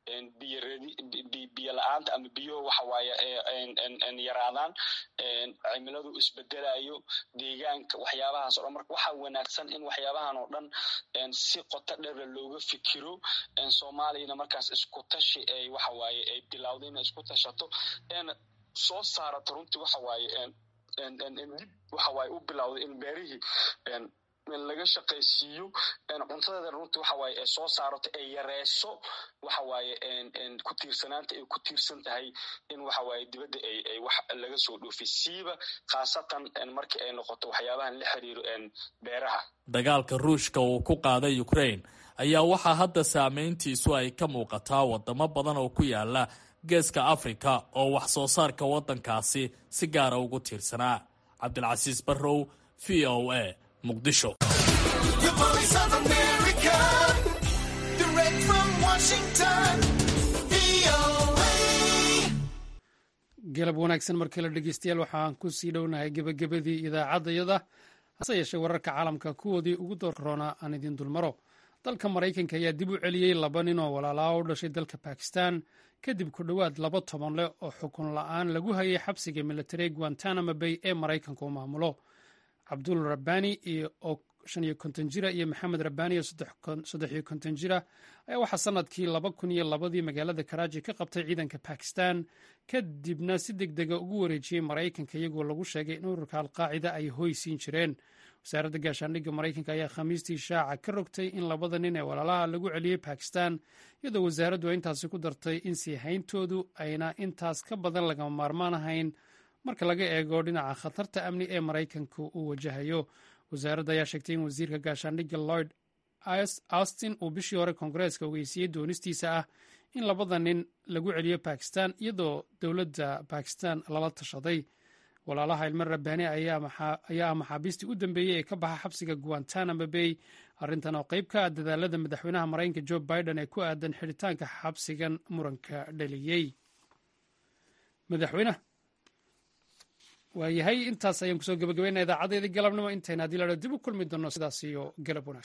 biyo la-aanta ama biyo waxa waaye yaraadaan cimiladu isbedelayo deegaanka waxyaabahaas o dhan marka waxaa wanaagsan in waxyaabahan oo dhan si qoto dheera looga fikiro soomaaliyana markaas isku tashi ay waxa waaye ay bilowda inay isku tashato eena soo saarato runtii waxa waaye dib waxa waaye u bilowda in beerihii laga shaqaysiiyo cuntadeeda runtii waxa waaye ay soo saarato ay yareyso waxa waaye ku tiirsanaanta ay ku tiirsan tahay in waxa waaye dibadda ay ay wax laga soo dhoofiy siiba khaasatan markii ay noqoto waxyaabahan la xiriiro beeraha dagaalka ruushka uu ku qaaday ukraine ayaa waxaa hadda saameyntiisu ay ka muuqataa wadamo badan oo ku yaala geeska afrika oo wax soo saarka waddankaasi si gaara ugu tiirsanaa cabdilcasiis barrow v o a muqdisho galab wanaagsan markii la dhegeystayaal waxaan ku sii dhownahay gebagabadii idaacaddayada hase yeeshee wararka caalamka kuwoodii ugu doorroona aan idiin dulmaro dalka maraykanka ayaa dib u celiyey laba nin oo walaalaa u dhashay dalka bakistan kadib ku dhowaad laba toban leh oo xukun la-aan lagu hayay xabsiga military guantanamo bay ee maraykanka u maamulo cabdul rabani oo shan iyo konton jira iyo maxamed rabani oo saddex iyo konton jira ayaa waxaa sanadkii laba kun iyo labadii magaalada karaaji ka qabtay ciidanka bakistan kadibna si deg dega ugu wareejiyey maraykanka iyagoo lagu sheegay in ururka alqaacida ay hoy siin jireen wasaaradda gaashaandhigga maraykanka ayaa khamiistii shaaca ka rogtay in labada nin ee walaalaha lagu celiyey bakistan iyadoo wasaaraddu intaasi ku dartay in sii hayntoodu ayna intaas ka badan lagama maarmaan ahayn marka laga eego dhinaca khatarta amni ee maraykanka uu wajahayo wasaaradda ayaa sheegtay in wasiirka gaashaandhigga lloyd austin uu bishii hore koongareeska ogeysiiyey doonistiisa ah in labada nin lagu celiyo bakistan iyadoo dowladda bakistan lala tashaday walaalaha ilmo rabbaani ayaa ah maxaabiistii u dambeeyey ee ka baxa xabsiga guantanamo bay arrintan oo qayb ka ah dadaalada madaxweynaha maraykanka jo biden ee ku aadan xidhitaanka xabsigan muranka dhaliyey madaxweyne waayahay intaas ayaan kusoo gabagabeynaa idaacadeedii galabnimo intayna haddii la dib u kulmi doonno sidaas iyo galab wanaagsan